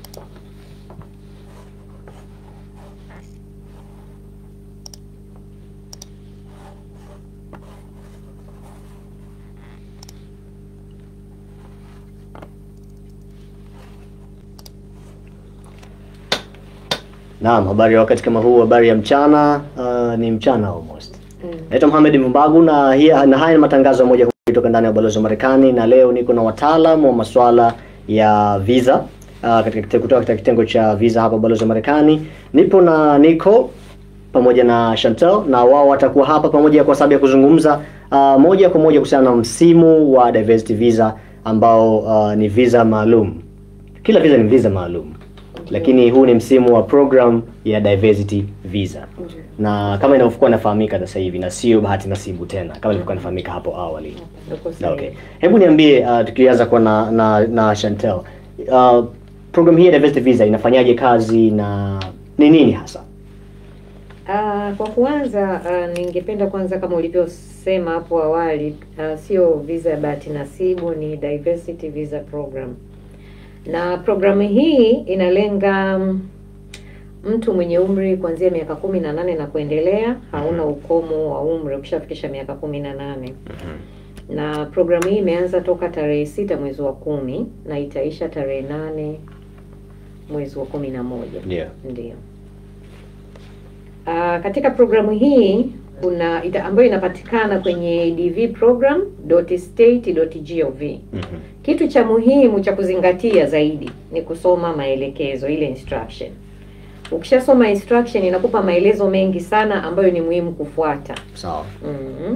Naam, habari ya wakati kama huu, habari ya mchana. Uh, ni mchana almost. Naitwa Mohamed Mbagu na hii na haya ni matangazo ya moja kwa moja kutoka ndani ya ubalozi wa Marekani, na leo niko na wataalamu wa masuala ya visa uh, katika kite- kutoka katika kitengo cha visa hapa ubalozi wa Marekani. Nipo na Nico pamoja na Chantel na wao watakuwa hapa pamoja kwa sababu ya kuzungumza uh, moja kwa moja kuhusiana na msimu wa diversity visa ambao uh, ni visa maalum. Kila visa ni visa maalum, lakini huu ni msimu wa program ya diversity visa na kama inavyokuwa inafahamika sasa hivi na sio bahati nasibu tena kama ilivyokuwa inafahamika hapo awali. Na Okay. Hebu niambie uh, tukianza kwa na na, na Chantel. Uh, program hii ya diversity visa inafanyaje kazi na ni nini hasa? Ah, kwa kuanza ah, ningependa kwanza kama ulivyosema hapo awali ah, sio visa ya bahati nasibu, ni diversity visa program, na programu hii inalenga mm, mtu mwenye umri kuanzia miaka kumi na nane na kuendelea. Hauna ukomo wa umri ukishafikisha miaka kumi na nane na programu hii imeanza toka tarehe sita mwezi wa kumi na itaisha tarehe nane mwezi wa kumi na moja. Ndio. Ndio. Ah, katika programu hii kuna ita, ambayo inapatikana kwenye dvprogram.state.gov. Mhm. Kitu cha muhimu cha kuzingatia zaidi ni kusoma maelekezo, ile instruction. Ukishasoma instruction inakupa maelezo mengi sana ambayo ni muhimu kufuata. Sawa. Mhm.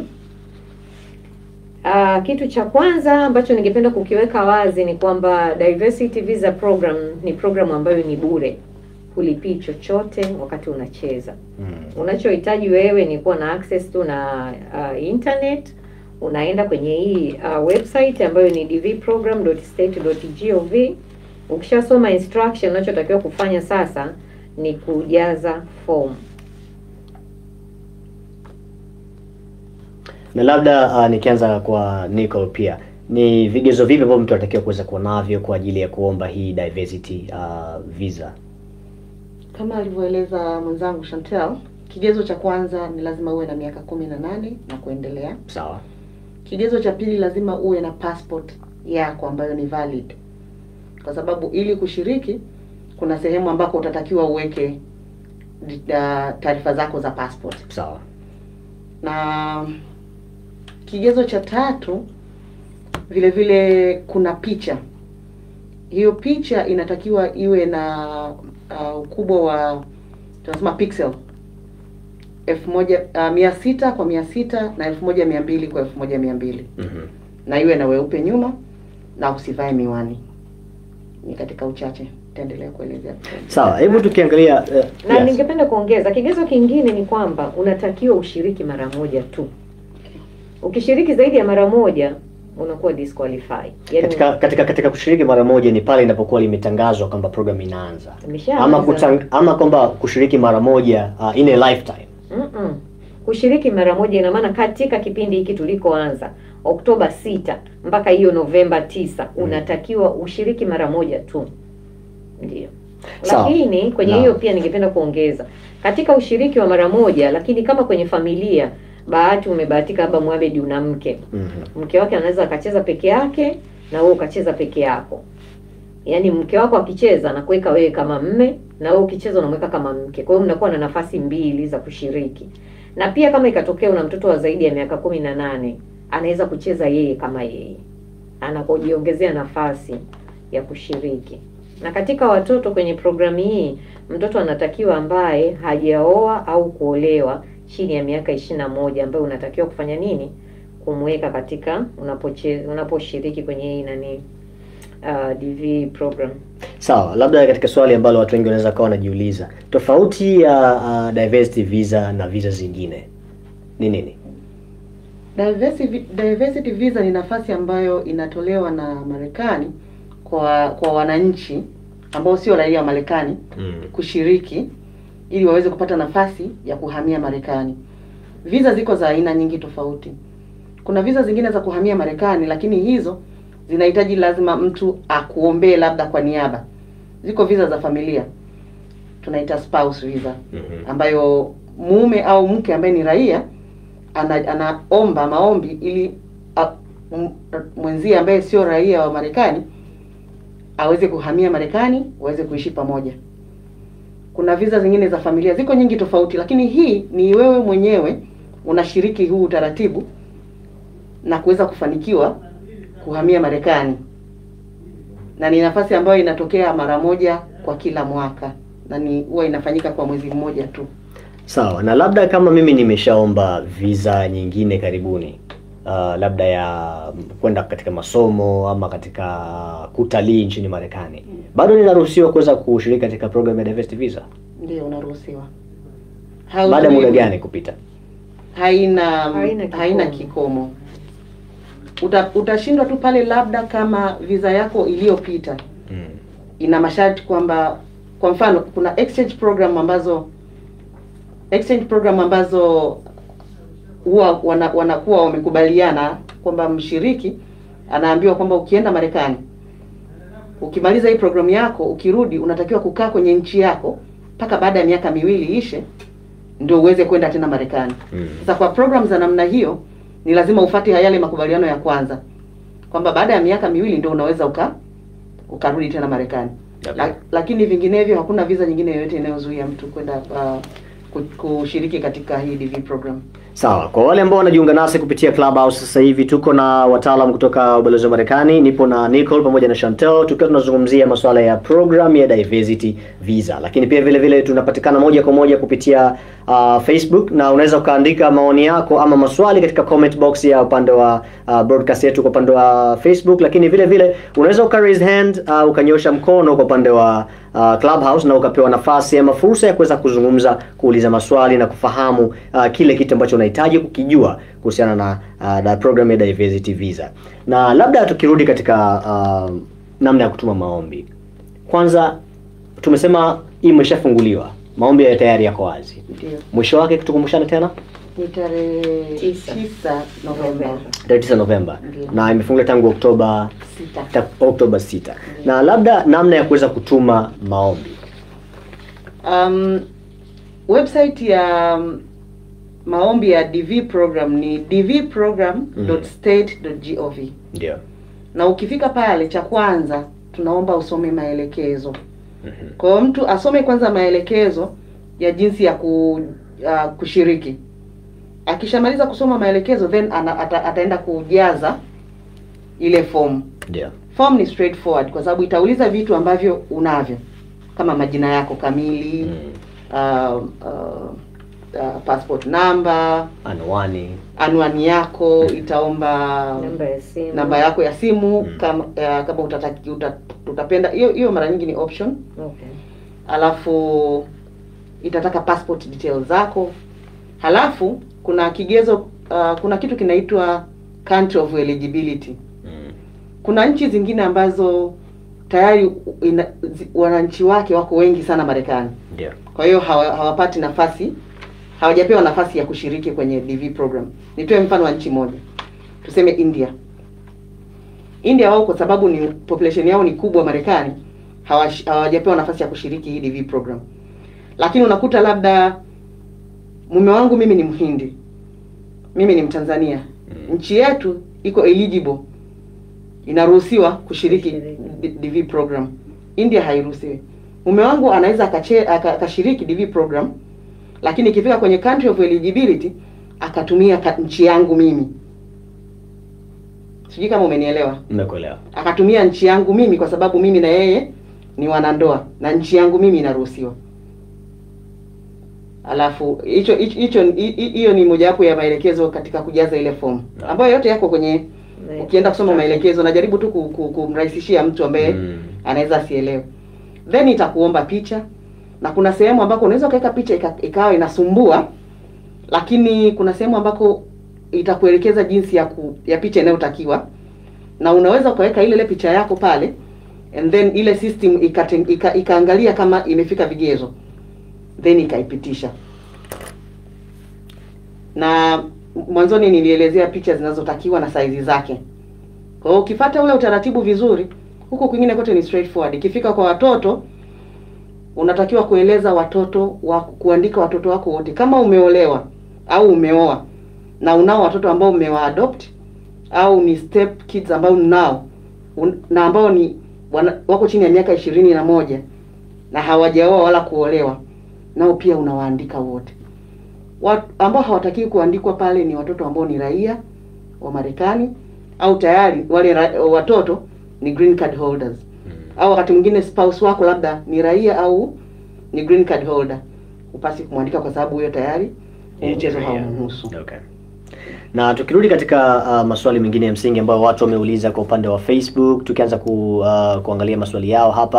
Ah, kitu cha kwanza ambacho ningependa kukiweka wazi ni kwamba diversity visa program ni program ambayo ni bure, hulipii chochote wakati unacheza. Mm. Unachohitaji wewe ni kuwa na access tu na uh, internet. Unaenda kwenye hii uh, website ambayo ni dvprogram.state.gov. Ukishasoma instruction, unachotakiwa kufanya sasa ni kujaza form. Na labda uh, nikianza kwa Nico pia ni vigezo vipi ambavyo mtu anatakiwa kuweza kuwa navyo kwa ajili ya kuomba hii diversity uh, visa? Kama alivyoeleza mwenzangu Chantel, kigezo cha kwanza ni lazima uwe na miaka kumi na nane na kuendelea. Sawa. Kigezo cha pili lazima uwe na passport yako ambayo ni valid, kwa sababu ili kushiriki kuna sehemu ambako utatakiwa uweke di- da- taarifa zako za passport. Sawa. Na kigezo cha tatu vile vile kuna picha. Hiyo picha inatakiwa iwe na uh, ukubwa wa tunasema pixel elfu moja uh, mia sita kwa mia sita na elfu moja mia mbili kwa elfu moja mia mbili Mhm. na iwe na weupe nyuma na usivae miwani. Ni katika uchache, taendelea kuelezea. Sawa, hebu tukiangalia uh, Na yes. ningependa kuongeza kigezo kingine ni kwamba unatakiwa ushiriki mara moja tu. Ukishiriki zaidi ya mara moja unakuwa disqualified. Yaani katika katika katika kushiriki mara moja ni pale inapokuwa limetangazwa kwamba program inaanza umeshaanza. ama kutang, ama kwamba kushiriki mara moja uh, in a lifetime Mm-mm. Kushiriki mara moja ina maana katika kipindi hiki tulikoanza Oktoba sita mpaka hiyo Novemba tisa unatakiwa ushiriki mara moja tu. Ndio. Sawa. Lakini kwenye Naam. hiyo pia ningependa kuongeza katika ushiriki wa mara moja, lakini kama kwenye familia bahati umebahatika labda Mohamed una mke Mhm. mke wake anaweza akacheza peke yake na wewe ukacheza peke yako. Yaani mke wako akicheza na kuweka wewe kama mme na wewe ukicheza unamweka kama mke. Kwa hiyo mnakuwa na nafasi mbili za kushiriki. Na pia kama ikatokea una mtoto wa zaidi ya miaka kumi na nane anaweza kucheza yeye kama yeye, anakujiongezea nafasi ya kushiriki. Na katika watoto kwenye programu hii, mtoto anatakiwa ambaye hajaoa au kuolewa chini ya miaka ishirini na moja ambaye unatakiwa kufanya nini? kumweka katika unapoche, unaposhiriki kwenye hii nani uh, DV program. sawa labda katika swali ambalo watu wengi wanaweza kawa wanajiuliza tofauti ya uh, diversity visa na visa zingine ni nini Diversity, diversity visa ni nafasi ambayo inatolewa na Marekani kwa kwa wananchi ambao sio raia wa Marekani mm. kushiriki ili waweze kupata nafasi ya kuhamia Marekani. Visa ziko za aina nyingi tofauti. Kuna visa zingine za kuhamia Marekani, lakini hizo zinahitaji lazima mtu akuombee labda kwa niaba, ziko visa za familia tunaita spouse visa Mhm. ambayo mume au mke ambaye ni raia ana, anaomba maombi ili a, m- mwenzie ambaye sio raia wa Marekani aweze kuhamia Marekani waweze kuishi pamoja. Kuna visa zingine za familia, ziko nyingi tofauti, lakini hii ni wewe mwenyewe unashiriki huu utaratibu na kuweza kufanikiwa kuhamia Marekani, na ni nafasi ambayo inatokea mara moja kwa kila mwaka na ni huwa inafanyika kwa mwezi mmoja tu. Sawa, na labda kama mimi nimeshaomba visa nyingine karibuni, uh, labda ya kwenda katika masomo ama katika kutalii nchini Marekani, bado ninaruhusiwa kuweza kushiriki katika program ya diversity visa? Ndio unaruhusiwa. Baada ya muda Hauzuiwi. gani kupita? haina Haina haina kikomo. kikomo, Uta, utashindwa tu pale labda kama visa yako iliyopita Mm. ina masharti kwamba kwa mfano kuna exchange program ambazo exchange program ambazo huwa wana, wanakuwa wamekubaliana kwamba mshiriki anaambiwa kwamba ukienda Marekani ukimaliza hii programu yako ukirudi unatakiwa kukaa kwenye nchi yako mpaka baada ya miaka miwili ishe ndio uweze kwenda tena Marekani. Mm. Sasa kwa program za namna hiyo ni lazima ufuate yale makubaliano ya kwanza kwamba baada ya miaka miwili ndio unaweza uka ukarudi tena Marekani. Okay. La, lakini vinginevyo hakuna visa nyingine yoyote inayozuia mtu kwenda uh, ku- kushiriki katika hii DV program. Sawa, kwa wale ambao wanajiunga nasi kupitia Clubhouse sasa hivi, tuko na wataalam kutoka ubalozi wa Marekani. Nipo na Nicole pamoja na Chantel, tukiwa tunazungumzia masuala ya program ya diversity visa, lakini pia vile vile tunapatikana moja kwa moja kupitia uh, Facebook, na unaweza ukaandika maoni yako ama maswali katika comment box ya upande wa uh, broadcast yetu kwa upande wa Facebook, lakini vile vile unaweza uka raise hand uh, ukanyosha mkono kwa upande wa uh, Clubhouse na ukapewa nafasi ama fursa ya kuweza kuzungumza, kuuliza maswali na kufahamu uh, kile kitu ambacho unahitaji kukijua kuhusiana na uh, na program ya diversity visa. Na labda tukirudi katika uh, namna ya kutuma maombi, kwanza tumesema hii imeshafunguliwa, maombi ya tayari yako wazi. Ndio. Mwisho wake tukumbushane tena Ni tarehe Tisa. tisa Novemba tarehe 9 Novemba Ndio. na imefunguliwa tangu Oktoba sita. ta- Oktoba 6. Na labda namna ya kuweza kutuma maombi. Um, website ya um, maombi ya DV program ni dvprogram.state.gov Ndio. na ukifika pale, cha kwanza tunaomba usome maelekezo. Mhm. Kwa hiyo mtu asome kwanza maelekezo ya jinsi ya ku, uh, kushiriki. Akishamaliza kusoma maelekezo then ana, ata, ataenda kujaza ile form. Ndio. Form ni straightforward kwa sababu itauliza vitu ambavyo unavyo kama majina yako kamili Mm. uh, uh, uh, passport number, Anwani. anwani yako, itaomba namba ya simu namba yako ya simu Mm. kama uh, kama utataki, uta, utapenda hiyo hiyo mara nyingi ni option okay. alafu itataka passport details zako halafu kuna kigezo uh, kuna kitu kinaitwa country of eligibility Mm. kuna nchi zingine ambazo tayari ina, zi, wananchi wake wako wengi sana Marekani Ndio. kwa hiyo hawa, hawapati nafasi hawajapewa nafasi ya kushiriki kwenye DV program. Nitoe mfano wa nchi moja, tuseme India. India wao kwa sababu ni population yao ni kubwa Marekani, hawash- hawajapewa nafasi ya kushiriki hii DV program. Lakini unakuta labda mume wangu mimi ni Mhindi, mimi ni Mtanzania, Mm. nchi yetu iko eligible, inaruhusiwa kushiriki Kushiriki. D- DV program. India hairuhusiwi. Mume wangu anaweza akache- aka- akashiriki DV program, lakini ikifika kwenye country of eligibility akatumia ka, nchi yangu mimi. Sijui kama umenielewa. Nimekuelewa. Akatumia nchi yangu mimi kwa sababu mimi na yeye ni wanandoa na nchi yangu mimi inaruhusiwa. Alafu hicho hicho hicho- hi- hi- hiyo ni mojawapo ya maelekezo katika kujaza ile fomu Naam. ambayo yote yako kwenye Na- ukienda kusoma maelekezo najaribu tu ku- ku- kumrahisishia mtu ambaye Mm. anaweza asielewe then itakuomba picha na kuna sehemu ambako unaweza ukaweka picha ika, ikawa inasumbua lakini kuna sehemu ambako itakuelekeza jinsi ya ku, ya picha inayotakiwa na unaweza ukaweka ile ile picha yako pale and then ile system ikate- ika, ikaangalia kama imefika vigezo then ikaipitisha na mwanzoni nilielezea picha zinazotakiwa na saizi zake kwa hiyo ukifuata ule utaratibu vizuri huko kwingine kote ni straightforward ikifika kwa watoto unatakiwa kueleza watoto wa kuandika watoto wako wote, kama umeolewa au umeoa na unao watoto ambao umewa-adopt au ni step kids ambao unao un, na ambao ni wana, wako chini ya miaka ishirini na moja na hawajaoa wala kuolewa, nao pia unawaandika wote. Wat, ambao hawatakiwi kuandikwa pale ni watoto ambao ni raia wa Marekani au tayari wale ra, watoto ni green card holders au wakati mwingine spouse wako labda ni raia au ni green card holder, upasi kumwandika kwa sababu huyo tayari Yeye ni mchezo raia. haumhusu. Okay. Na tukirudi katika uh, maswali mengine ya msingi ambayo watu wameuliza kwa upande wa Facebook, tukianza ku, uh, kuangalia maswali yao hapa.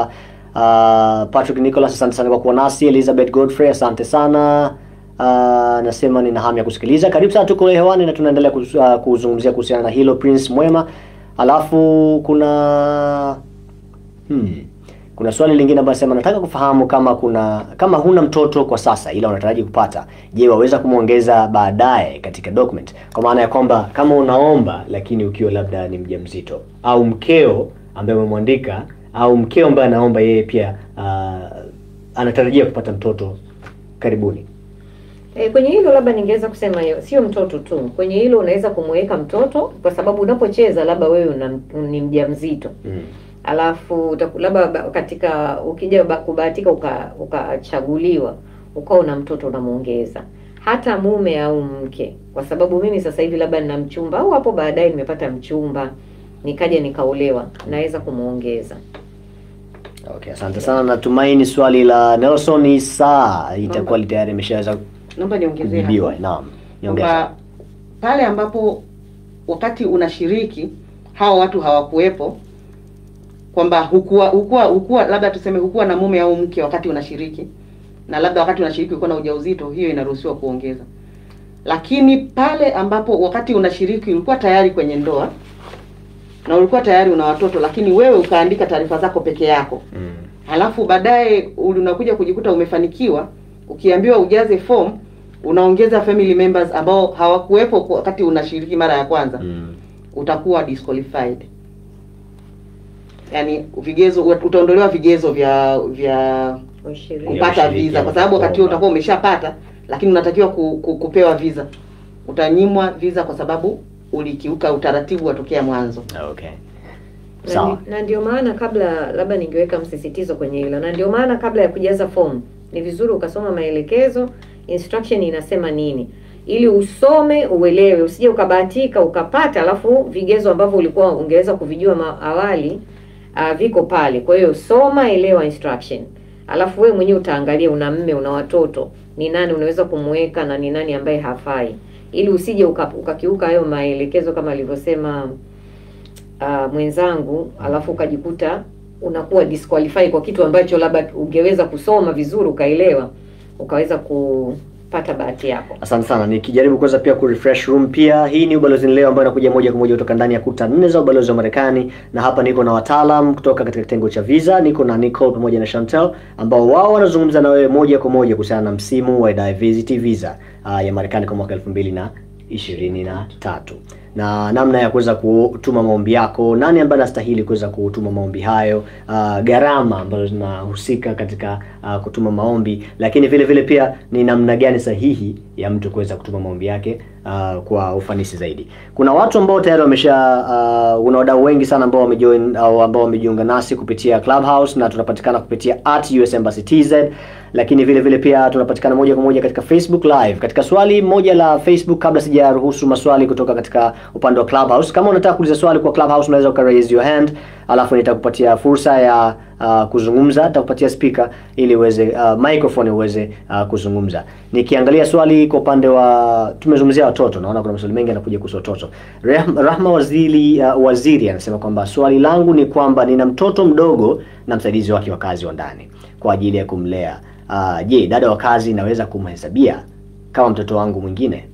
Uh, Patrick Nicholas, asante sana kwa kuwa nasi. Elizabeth Godfrey, asante sana. Uh, nasema nina hamu ya kusikiliza. Karibu sana, tuko hewani na tunaendelea kuz, uh, kuzungumzia kuhusiana na hilo. Prince Mwema, alafu kuna hmm. Kuna swali lingine ambayo nasema nataka kufahamu kama kuna kama huna mtoto kwa sasa ila unataraji kupata, je, waweza kumwongeza baadaye katika document? Kwa maana ya kwamba kama unaomba lakini ukiwa labda ni mjamzito au mkeo ambaye umemwandika au mkeo ambaye anaomba yeye pia uh, anatarajia kupata mtoto karibuni. E, kwenye hilo labda ningeweza kusema hiyo sio mtoto tu. Kwenye hilo unaweza kumweka mtoto kwa sababu unapocheza labda wewe una, ni mjamzito. Mm. Alafu utaku- labda ba- katika ukija ba- kubahatika uka- ukachaguliwa ukawa una mtoto unamuongeza hata mume au mke, kwa sababu mimi sasa hivi labda nina mchumba au hapo baadaye nimepata mchumba nikaja nikaolewa, naweza kumuongeza. Okay, asante sana. Natumaini swali la Nelson Isa itakuwa tayari imeshaweza Naomba niongezee hapo. kujibiwa. Naam. Niongeze. kwamba pale ambapo wakati unashiriki hao watu hawakuwepo, kwamba hukuwa hukuwa hukuwa labda tuseme hukuwa na mume au mke wakati unashiriki, na labda wakati unashiriki ulikuwa na ujauzito, hiyo inaruhusiwa kuongeza. Lakini pale ambapo wakati unashiriki ulikuwa tayari kwenye ndoa na ulikuwa tayari una watoto, lakini wewe ukaandika taarifa zako peke yako Mm. halafu baadaye unakuja kujikuta umefanikiwa, ukiambiwa ujaze form unaongeza family members ambao hawakuwepo kwa- wakati unashiriki mara ya kwanza, Mm. utakuwa disqualified. Yaani vigezo utaondolewa vigezo vya vya Ushiriki. kupata ushiriki visa, kwa au sababu wakati huo kuomba. utakuwa umeshapata, lakini unatakiwa ku, ku, kupewa visa. Utanyimwa visa kwa sababu ulikiuka utaratibu wa tokea mwanzo. Okay. Na, Sawa. na ndio maana kabla labda ningeweka msisitizo kwenye hilo, na ndio maana kabla ya kujaza fomu ni vizuri ukasoma maelekezo, instruction inasema nini, ili usome uelewe, usije ukabahatika ukapata, alafu vigezo ambavyo ulikuwa ungeweza kuvijua ma- awali uh, viko pale. Kwa hiyo soma, elewa instruction, alafu wewe mwenyewe utaangalia, una mme, una watoto, ni nani unaweza kumweka na ni nani ambaye hafai, ili usije uka- ukakiuka hayo maelekezo kama alivyosema uh, mwenzangu alafu ukajikuta unakuwa disqualify kwa kitu ambacho labda ungeweza kusoma vizuri ukaelewa ukaweza kupata bahati yako. Asante sana. Nikijaribu kuweza pia ku refresh room pia. Hii ni Ubalozi Leo ambayo inakuja moja kwa moja kutoka ndani ya kuta nne za ubalozi wa Marekani, na hapa niko na wataalam kutoka katika kitengo cha visa. Niko na Nicole pamoja na Chantel ambao wao wanazungumza na wewe moja kwa moja kuhusiana na msimu wa diversity visa uh, ya Marekani kwa mwaka elfu mbili na ishirini na tatu na namna ya kuweza kutuma maombi yako, nani ambaye anastahili kuweza kutuma maombi hayo, uh, gharama ambazo zinahusika katika uh, kutuma maombi, lakini vile vile pia ni namna gani sahihi ya mtu kuweza kutuma maombi yake uh, kwa ufanisi zaidi. Kuna watu ambao tayari wamesha uh, una wadau wengi sana ambao wamejoin au ambao wamejiunga nasi kupitia Clubhouse na tunapatikana kupitia at US Embassy TZ lakini vile vile pia tunapatikana moja kwa moja katika Facebook live. Katika swali moja la Facebook, kabla sijaruhusu maswali kutoka katika upande wa Clubhouse, kama unataka kuuliza swali kwa Clubhouse unaweza uka raise your hand, alafu nitakupatia fursa ya uh, kuzungumza, nitakupatia speaker ili uweze uh, microphone uweze uh, kuzungumza. Nikiangalia swali kwa upande wa tumezungumzia watoto, naona kuna maswali mengi yanakuja kuhusu watoto. Rah- Rahma Waziri uh, Waziri anasema kwamba swali langu ni kwamba nina mtoto mdogo na msaidizi wake wa kazi wa ndani kwa ajili ya kumlea. Uh, je, dada wa kazi naweza kumhesabia kama mtoto wangu mwingine?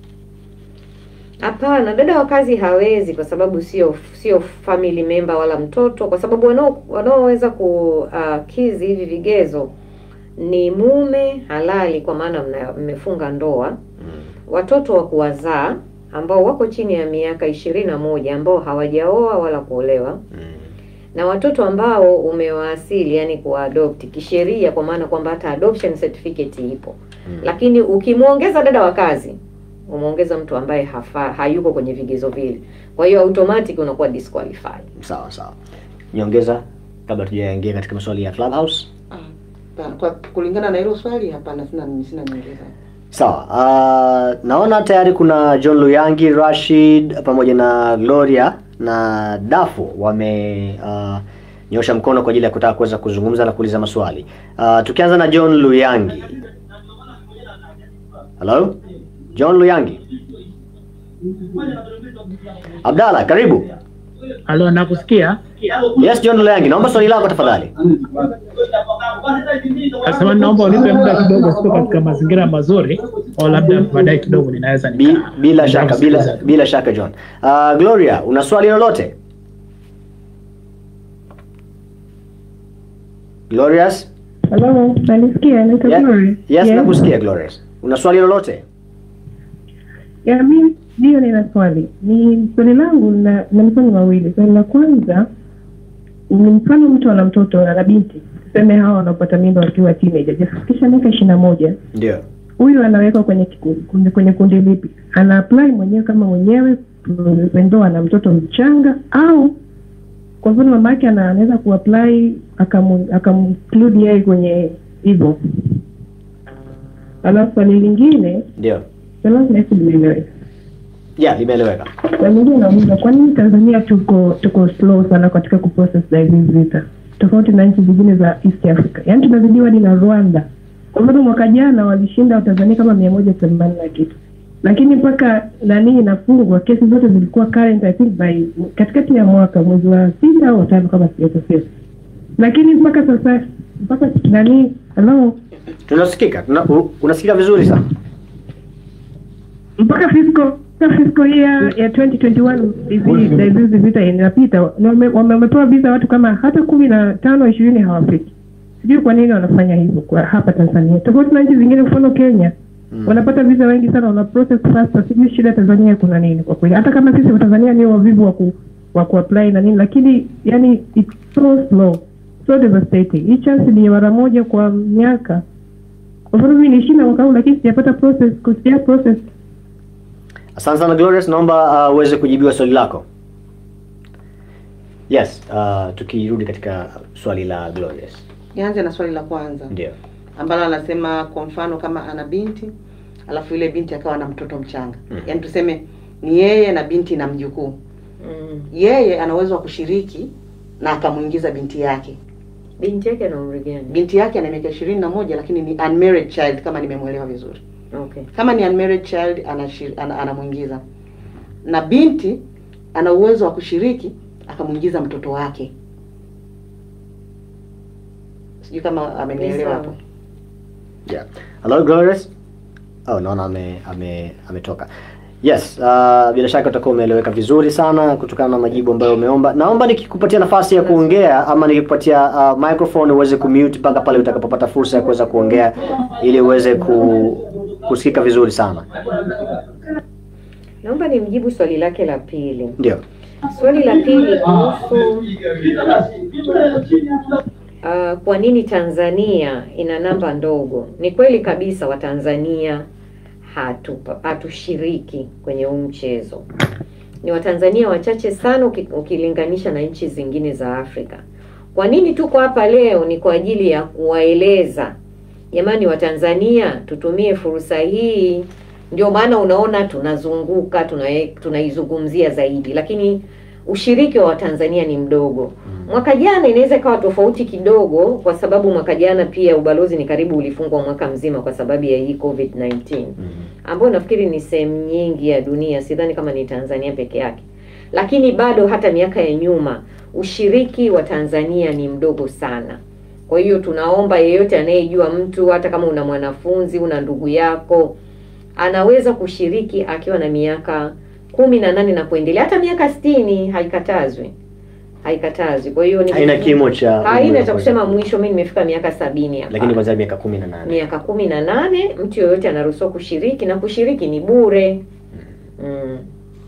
Hapana, dada wa kazi hawezi, kwa sababu sio sio family member wala mtoto, kwa sababu wanao wanaoweza kukizi hivi vigezo ni mume halali, kwa maana mna- mmefunga ndoa, Mm. watoto wa kuwazaa ambao wako chini ya miaka ishirini na moja ambao hawajaoa wala kuolewa Mm. na watoto ambao umewaasili yani kuadopt kisheria, kwa maana kwamba hata adoption certificate ipo Mm. lakini ukimwongeza dada wa kazi umeongeza mtu ambaye hafa, hayuko kwenye vigezo vile, kwa hiyo automatic unakuwa disqualified. Sawa sawa. Nyongeza kabla tujaingia katika maswali ya Clubhouse. Ah, hapana. Kwa kulingana na hilo swali hapana, sina sina nyongeza. Sawa. Uh, naona tayari kuna John Luyangi, Rashid pamoja na Gloria na Dafu wame uh, nyosha mkono kwa ajili ya kutaka kuweza kuzungumza na kuuliza maswali. Uh, tukianza na John Luyangi. Hello? John Luyangi. Abdalla, karibu. Halo, nakusikia. Yes, John Luyangi, naomba swali lako tafadhali. Nasema naomba unipe muda kidogo, siko katika mazingira mazuri, au labda baadaye kidogo ninaweza Bi, nika- bila shaka bila nikakusikiliza. bila shaka John. Uh, Gloria, una swali lolote? Glorious? Hello, nanisikia naitwa Yeah. Glory. Yes, nakusikia Glorious. Una swali lolote? Ya, mi ndio nina swali. Ni swali langu na na maswali mawili. Swali la kwanza ni mfano mtu ana mtoto ana binti, tuseme hawa wanapata mimba wakiwa teenager, hajafikisha miaka ishirini na moja. Ndio. Huyu anawekwa kwenye kiku- kwenye, kwenye kundi lipi? Ana apply mwenyewe kama mwenyewe ndo ana mtoto mchanga au kwa mfano mama yake ana- anaweza kuapply akamu- akamclude yeye kwenye hivyo. Alafu swali lingine Ndio. swali langu nahisi limeeleweka. Yeah, limeeleweka. Na mwingine nauliza kwa nini Tanzania tuko tuko slow sana katika kuprocess diabetes vita tofauti na nchi zingine za East Africa. Yaani tunazidiwa hadi na Rwanda. Kwa mfano mwaka jana walishinda Watanzania kama mia moja themanini na kitu, lakini mpaka nani inafungwa kesi zote zilikuwa current I think by katikati ya mwaka mwezi wa sita au tano kama sijakosea, lakini mpaka sasa mpaka nani hello Tunasikika. Tuna, u- unasikika vizuri sana. mpaka fiscal mpaka fiscal year ya 2021 hivi diabetes vita inapita na wame- wame- wamepewa visa watu kama hata kumi na tano ishirini hawafiki. Sijui kwa nini wanafanya hivyo kwa hapa Tanzania, tofauti na nchi zingine, mfano Kenya Mm. wanapata visa wengi sana, wana process faster. Sijui shida Tanzania kuna nini kwa kweli, hata kama sisi Watanzania ni wavivu wa ku wa kuapply na nini, lakini yani it's so slow so devastating. Hii chance ni mara moja kwa miaka. Kwa mfano mimi nilishinda mwaka huu, lakini sijapata process, sija process Asante sana Glorious, naomba uh, uweze kujibiwa swali lako. Yes, uh, tukirudi katika swali la Glorious. Nianze na swali la kwanza Ndio. ambalo anasema kwa mfano kama ana binti alafu yule binti akawa na mtoto mchanga Mhm. yaani tuseme ni yeye na binti na mjukuu Mm. yeye ana uwezo wa kushiriki na akamwingiza binti yake Binti yake ana umri gani? binti yake ana miaka ishirini na moja lakini ni unmarried child kama nimemwelewa vizuri Okay. kama ni unmarried child anashir- ana- anamwingiza na binti ana uwezo wa kushiriki akamwingiza mtoto wake sijui kama amenielewa Ni hapo sawa. Yeah. Hello Glorious. Oh, naona ame ame ametoka. Yes, uh, bila shaka utakuwa umeeleweka vizuri sana kutokana na majibu ambayo umeomba. Naomba nikikupatia nafasi ya kuongea ama nikikupatia uh, microphone uweze kumute mpaka pale utakapopata fursa ya kuweza kuongea ili uweze ku, kusikika vizuri sana. Naomba nimjibu swali lake la pili. Ndio. Swali la pili kuhusu uh, kwa nini Tanzania ina namba ndogo. Ni kweli kabisa Watanzania hatupa hatushiriki kwenye huu mchezo. Ni Watanzania wachache sana uki- ukilinganisha na nchi zingine za Afrika. Kwa nini tuko hapa leo? Ni kwa ajili ya kuwaeleza jamani, Watanzania tutumie fursa hii. Ndio maana unaona tunazunguka tuna- tunaizungumzia zaidi, lakini ushiriki wa Watanzania ni mdogo. Mwaka jana inaweza ikawa tofauti kidogo, kwa sababu mwaka jana pia ubalozi ni karibu ulifungwa mwaka mzima kwa sababu ya hii COVID-19 ambayo nafikiri ni sehemu nyingi ya dunia, sidhani kama ni Tanzania peke yake. Lakini bado hata miaka ya nyuma ushiriki wa Tanzania ni mdogo sana. Kwa hiyo tunaomba yeyote anayejua mtu, hata kama una mwanafunzi, una ndugu yako, anaweza kushiriki akiwa na miaka kumi na nane na kuendelea, hata miaka sitini haikatazwi, haikatazwi. Kwa hiyo ni Haina kimo cha haina cha kusema mwisho, mimi nimefika miaka sabini hapa Lakini kwanza miaka 18. miaka kumi na nane mtu yoyote anaruhusiwa kushiriki na kushiriki ni bure mm.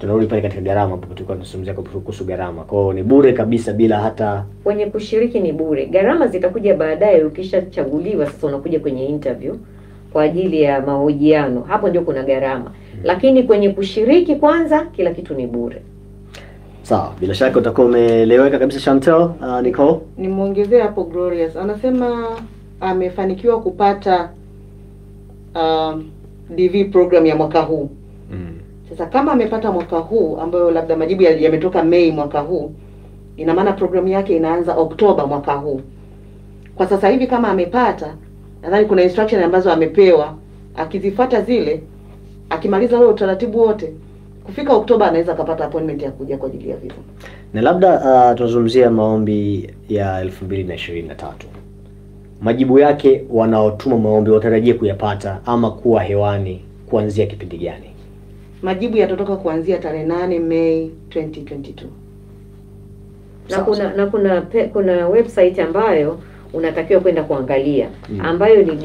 tunarudi pale katika gharama ambapo tulikuwa tunazungumzia kuhusu gharama. Kwa hiyo ni bure kabisa bila hata kwenye kushiriki ni bure. Gharama zitakuja baadaye, ukishachaguliwa sasa unakuja kwenye interview kwa ajili ya mahojiano, hapo ndio kuna gharama, lakini kwenye kushiriki kwanza, kila kitu ni bure. sawa. Bila shaka utakuwa umeeleweka kabisa Chantel. Uh, Nicole nimwongezee hapo Glorious anasema amefanikiwa kupata um, DV program ya mwaka huu. mm. Sasa kama amepata mwaka huu ambayo labda majibu ya- yametoka Mei mwaka huu, ina maana programu yake inaanza Oktoba mwaka huu. Kwa sasa hivi kama amepata, nadhani kuna instruction ambazo amepewa, akizifuata zile, akimaliza ule utaratibu wote, kufika Oktoba anaweza akapata appointment ya kuja kwa ajili ya visa. na labda uh, tunazungumzia maombi ya elfu mbili na ishirini na tatu majibu yake wanaotuma maombi watarajie kuyapata ama kuwa hewani kuanzia kipindi gani? Majibu yatatoka kuanzia tarehe 8 Mei 2022. na Sawa, kuna sawa. na kuna pe, kuna website ambayo unatakiwa kwenda kuangalia Mm. ambayo ni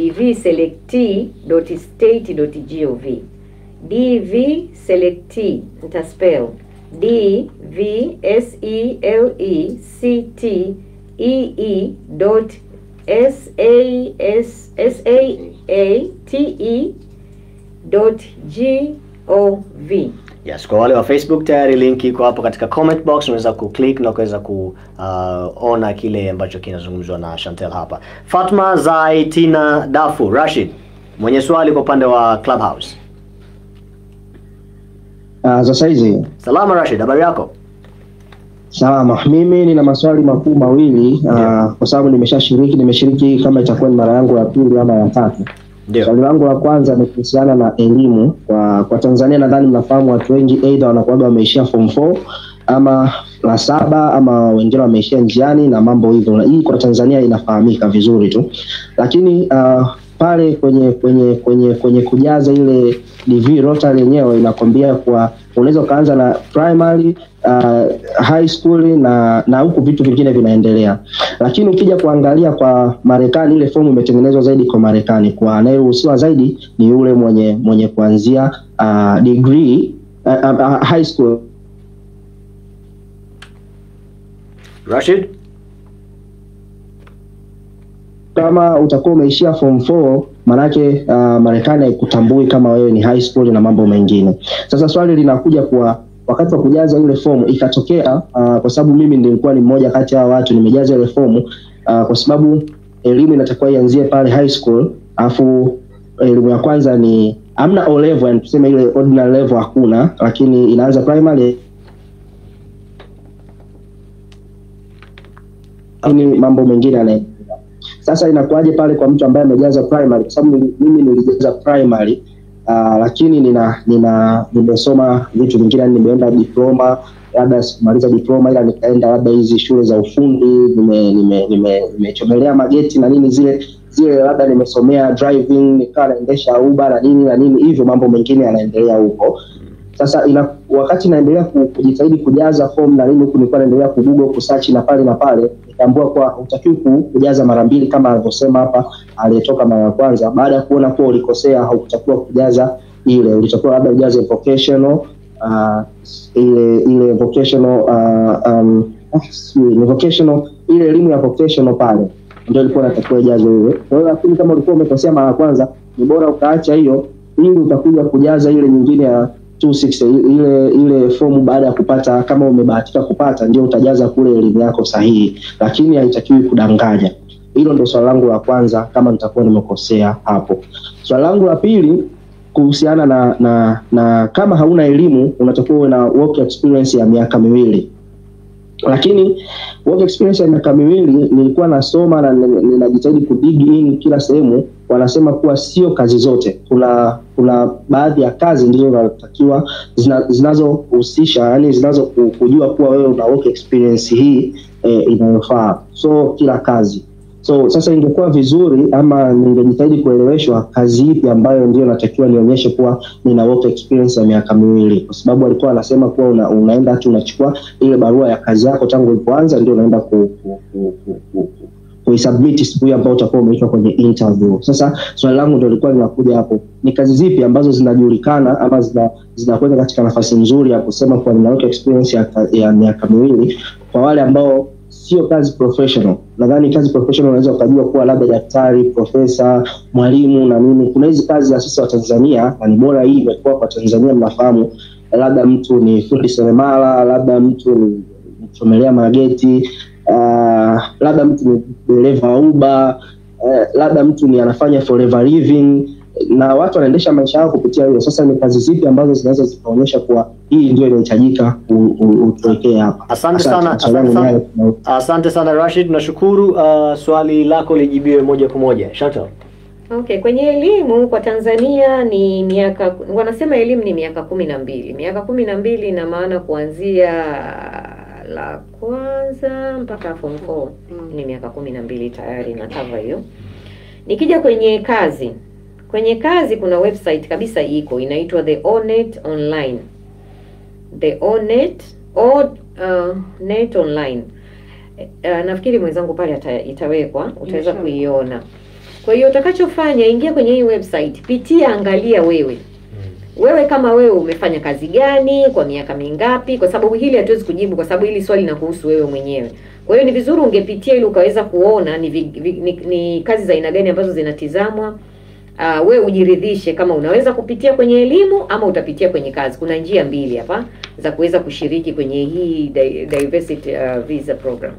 dvselect.state.gov dvselect nitaspell d v s e l e c t e e dot s a s s a a t e dot g o v Yes, kwa wale wa Facebook tayari link iko hapo katika comment box, unaweza kuclick na ukaweza kuona kile ambacho kinazungumzwa na Chantel hapa. Fatma Zaitina Dafu Rashid mwenye swali kwa upande wa Clubhouse. Uh, sasa hizi Salama Rashid, habari yako? salama. Mimi nina maswali makuu mawili uh, Ndio. kwa sababu nimeshashiriki, nimeshiriki kama itakuwa ni mara yangu ya pili ama ya tatu. Ndio. Swali langu la kwanza ni kuhusiana na elimu kwa kwa Tanzania. Nadhani mnafahamu watu wengi aidha wanakuwaga wameishia form 4 ama la saba ama wengine wameishia njiani na mambo hivyo. Na Hii kwa Tanzania inafahamika vizuri tu, lakini uh, pale kwenye kwenye kwenye kwenye kujaza ile DV rota yenyewe inakwambia kwa unaweza ukaanza na primary uh, high school na na huku vitu vingine vinaendelea, lakini ukija kuangalia kwa Marekani ile fomu imetengenezwa zaidi kwa Marekani, kwa anayeruhusiwa zaidi ni yule mwenye mwenye kuanzia uh, degree uh, uh, high school Rashid? kama utakuwa umeishia form 4 manake uh, Marekani haikutambui kama wewe ni high school na mambo mengine. Sasa swali linakuja kwa wakati wa kujaza ile fomu ikatokea, uh, kwa sababu mimi nilikuwa ni mmoja kati ya watu nimejaza ile fomu uh, kwa sababu elimu inatakiwa ianzie pale high school, afu elimu ya kwanza ni amna O level, yani tuseme ile ordinary level hakuna, lakini inaanza primary lakini mambo mengine yanaendelea. Sasa inakuwaje pale kwa mtu ambaye amejaza primary? Kwa sababu nili- mimi nilijaza primary uh, lakini nina nina nimesoma vitu vingine, yani nimeenda diploma, labda sikumaliza diploma, ila nikaenda labda hizi shule za ufundi, nime nime nime nimechomelea mageti na nini zile zile, labda nimesomea driving, nikawa naendesha uba na nini na nini, hivyo mambo mengine yanaendelea huko. Sasa ina, wakati naendelea ku- kujitahidi kujaza form na nini huku nilikuwa naendelea kugugo kusearch na pale na pale, nikaambiwa kuwa hutakiwi ku- kujaza mara mbili kama alivyosema hapa aliyetoka mara ya kwanza. Baada ya kuona kuwa ulikosea, haukutakiwa kujaza ile, ulitakiwa labda ujaze vocational uh, ile ile vocational uh, um, ah, sijui, ni vocational ile elimu ya vocational pale ndio ilikuwa inatakiwa ijazwe ile. Kwa hiyo lakini kama ulikuwa umekosea mara ya kwanza, ni bora ukaacha hiyo ili utakuja kujaza ile nyingine ya 260 ile ile fomu baada ya kupata, kama umebahatika kupata, ndio utajaza kule elimu yako sahihi, lakini haitakiwi kudanganya. Hilo ndio swali langu la kwanza, kama nitakuwa nimekosea hapo. Swali langu la pili kuhusiana na na na kama hauna elimu unatakiwa uwe na work experience ya miaka miwili lakini work experience ya miaka miwili nilikuwa nasoma na ni- ninajitahidi kudig in kila sehemu wanasema kuwa sio kazi zote kuna kuna baadhi ya kazi ndizo zinatakiwa zina, zinazohusisha yani zinazo ku- kujua kuwa wewe una work experience hii eh, inayofaa so kila kazi so sasa ingekuwa vizuri ama ningejitahidi kueleweshwa kazi ipi ambayo ndio natakiwa nionyeshe kuwa nina work experience ya miaka miwili kwa sababu alikuwa anasema kuwa una, unaenda tu unachukua ile barua ya kazi yako tangu ulipoanza ndio unaenda ku, ku, ku, ku, ku, ku, kuisubmit siku hiyo ambao utakuwa umeitwa kwenye interview. Sasa swali langu ndio lilikuwa linakuja hapo, ni kazi zipi ambazo zinajulikana ama zina zinakuweka katika nafasi nzuri ya kusema kuwa ninaweka experience ya, ya miaka miwili kwa wale ambao sio kazi professional. Nadhani kazi professional unaweza ukajua kuwa labda daktari, profesa, mwalimu na nini. Kuna hizi kazi za sisi wa Tanzania na ni bora hii imekuwa kwa Tanzania, mnafahamu labda mtu ni fundi seremala, labda mtu ni mchomelea mageti, uh, labda mtu ni dereva wa Uber, uh, labda mtu ni anafanya forever living na watu wanaendesha maisha yao kupitia hiyo. Sasa ni kazi zipi ambazo zinaweza zikaonyesha kuwa hii ndio inahitajika u- u- utuwekee hapa? Asante sana, Swali asante langu sana. nayo- Asante sana Rashid, nashukuru. Uh, swali lako lijibiwe moja kwa moja. Shuttle. Okay, kwenye elimu kwa Tanzania ni miaka wanasema elimu ni miaka kumi na mbili. Miaka kumi na mbili ina maana kuanzia la kwanza mpaka form 4 ni miaka kumi na mbili tayari na cover hiyo. Nikija kwenye kazi, kwenye kazi kuna website kabisa iko inaitwa The Onet Online. The Onet o uh, net online. Uh, nafikiri mwenzangu pale ata, itawekwa utaweza Inshallah. kuiona. Kwa hiyo utakachofanya, ingia kwenye hii website, pitia, angalia wewe wewe kama wewe umefanya kazi gani kwa miaka mingapi, kwa sababu hili hatuwezi kujibu, kwa sababu hili swali linakuhusu wewe mwenyewe. Kwa hiyo ni vizuri ungepitia ili ukaweza kuona ni, vi, vi, ni, ni kazi za aina gani ambazo zinatizamwa. Uh, wewe ujiridhishe kama unaweza kupitia kwenye elimu ama utapitia kwenye kazi. Kuna njia mbili hapa za kuweza kushiriki kwenye hii di- diversity uh, visa program.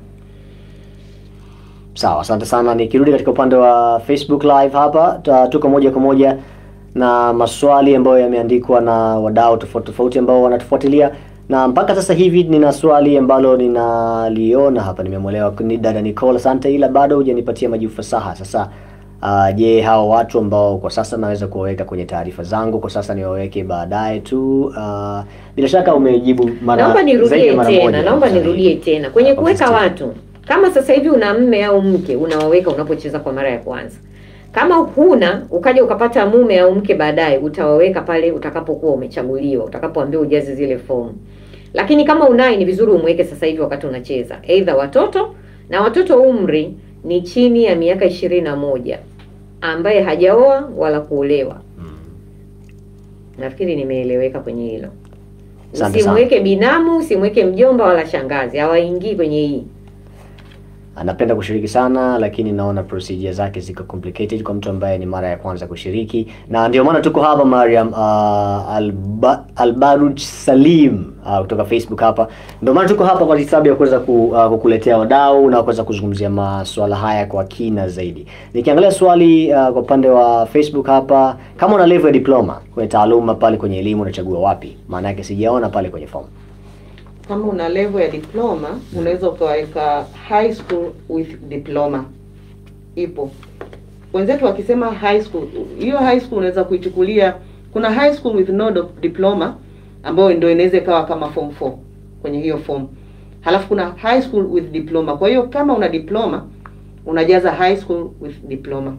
Sawa, asante sana. Nikirudi katika upande wa Facebook live hapa, ta- tuko moja kwa moja na maswali ambayo yameandikwa na wadau tofauti tofauti ambao wanatufuatilia, na mpaka sasa hivi nina swali ambalo ninaliona hapa, nimemwelewa ni dada Nicole, asante, ila bado hujanipatia majibu fasaha. Sasa uh, je, hao watu ambao kwa sasa naweza kuwaweka kwenye taarifa zangu kwa sasa niwaweke baadaye tu? Uh, bila shaka umejibu mara Naomba zaidi ya nirudie mara tena, moja. naomba nirudie tena kwenye Hapo kuweka msitini. watu. Kama sasa hivi una mme au mke, unawaweka unapocheza kwa mara ya kwanza. Kama huna ukaja ukapata mume au mke baadaye, utawaweka pale utakapokuwa umechaguliwa, utakapoambiwa ujaze zile fomu. Lakini kama unaye, ni vizuri umweke sasa hivi wakati unacheza, aidha watoto na watoto umri ni chini ya miaka ishirini na moja ambaye hajaoa wala kuolewa. Nafikiri nimeeleweka kwenye hilo. Asante sana. Usimweke binamu, usimweke mjomba wala shangazi, hawaingii kwenye hii. anapenda kushiriki sana lakini naona procedure zake ziko complicated kwa mtu ambaye ni mara ya kwanza kushiriki na ndio maana tuko hapa Mariam uh, Alba, Albaruj Salim uh, kutoka Facebook hapa ndio maana tuko hapa kwa sababu ya kuweza ku, uh, kukuletea wadau na kuweza kuzungumzia masuala haya kwa kina zaidi nikiangalia swali uh, kwa upande wa Facebook hapa kama una level ya diploma kwenye taaluma pale kwenye elimu unachagua wapi maana yake sijaona pale kwenye form kama una level ya diploma unaweza ukaweka high school with diploma ipo wenzetu wakisema high school hiyo high school unaweza kuichukulia kuna high school with no do- diploma ambayo ndio inaweza ikawa kama form 4 kwenye hiyo form halafu kuna high school with diploma kwa hiyo kama una diploma unajaza high school with diploma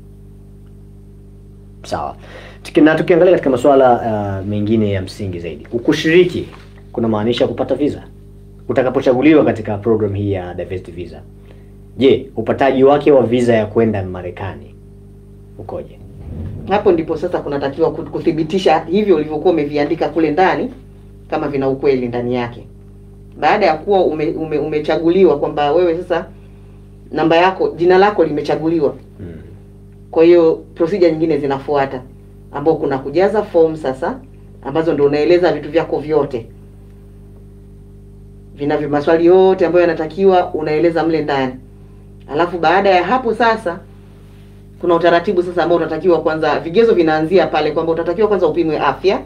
Sawa. Tuki- Na tukiangalia katika masuala uh, mengine ya msingi zaidi, kushiriki kuna maanisha kupata visa utakapochaguliwa katika program hii ya diversity visa. Je, upataji wake wa visa ya kwenda Marekani ukoje? hapo ndipo sasa kunatakiwa kut- kuthibitisha hivyo ulivyokuwa umeviandika kule ndani kama vina ukweli ndani yake baada ya kuwa ume, ume, umechaguliwa kwamba wewe sasa namba yako jina lako limechaguliwa Hmm. kwa hiyo procedure nyingine zinafuata ambao kuna kujaza form sasa ambazo ndio unaeleza vitu vyako vyote vinavyo maswali yote ambayo yanatakiwa unaeleza mle ndani alafu baada ya hapo sasa kuna utaratibu sasa ambao unatakiwa kwanza vigezo vinaanzia pale kwamba utatakiwa kwanza upimwe afya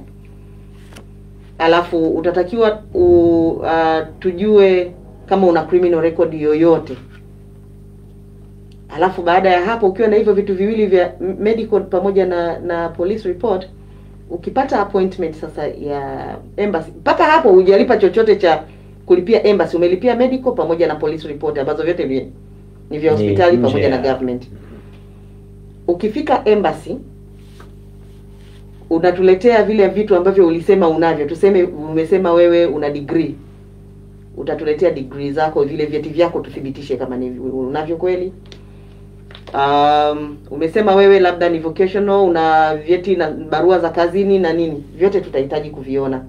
alafu utatakiwa u, uh, tujue kama una criminal record yoyote alafu baada ya hapo ukiwa na hivyo vitu viwili vya m- medical pamoja na na police report ukipata appointment sasa ya embassy mpaka hapo hujalipa chochote cha kulipia embassy umelipia medical pamoja na police report ambazo vyote vi, ni vya Ni hospitali nje pamoja na ya- government ukifika embassy unatuletea vile vitu ambavyo ulisema unavyo tuseme umesema wewe una degree utatuletea degree zako vile vyeti vyako tuthibitishe kama ni unavyo kweli um, umesema wewe labda ni vocational una vyeti na barua za kazini na nini vyote tutahitaji kuviona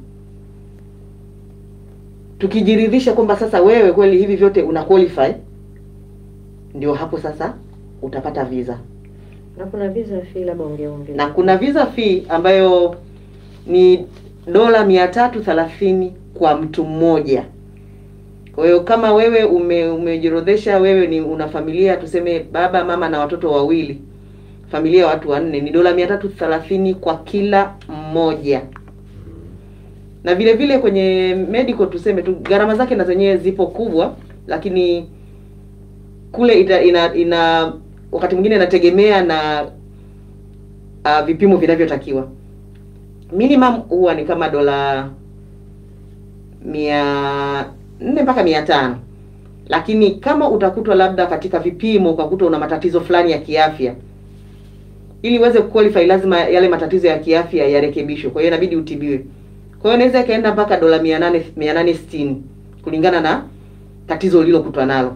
tukijiridhisha kwamba sasa wewe kweli hivi vyote una qualify ndio hapo sasa utapata visa na kuna visa fee labda ungeongeza na kuna visa fee ambayo ni dola mia tatu thelathini kwa mtu mmoja kwa hiyo kama wewe ume, umejiorodhesha wewe ni una familia tuseme baba mama na watoto wawili familia ya watu wanne ni dola mia tatu thelathini kwa kila mmoja na vile vile kwenye medical tuseme tu gharama zake na zenyewe zipo kubwa lakini kule ita, ina, ina wakati mwingine inategemea na uh, vipimo vinavyotakiwa minimum huwa ni kama dola mia nne mpaka mia tano lakini kama utakutwa labda katika vipimo ukakutwa una matatizo fulani ya kiafya ili uweze kuqualify lazima yale matatizo ya kiafya yarekebishwe kwa hiyo inabidi utibiwe kwa hiyo inaweza ikaenda mpaka dola mia nane mia nane sitini kulingana na tatizo ulilokutwa nalo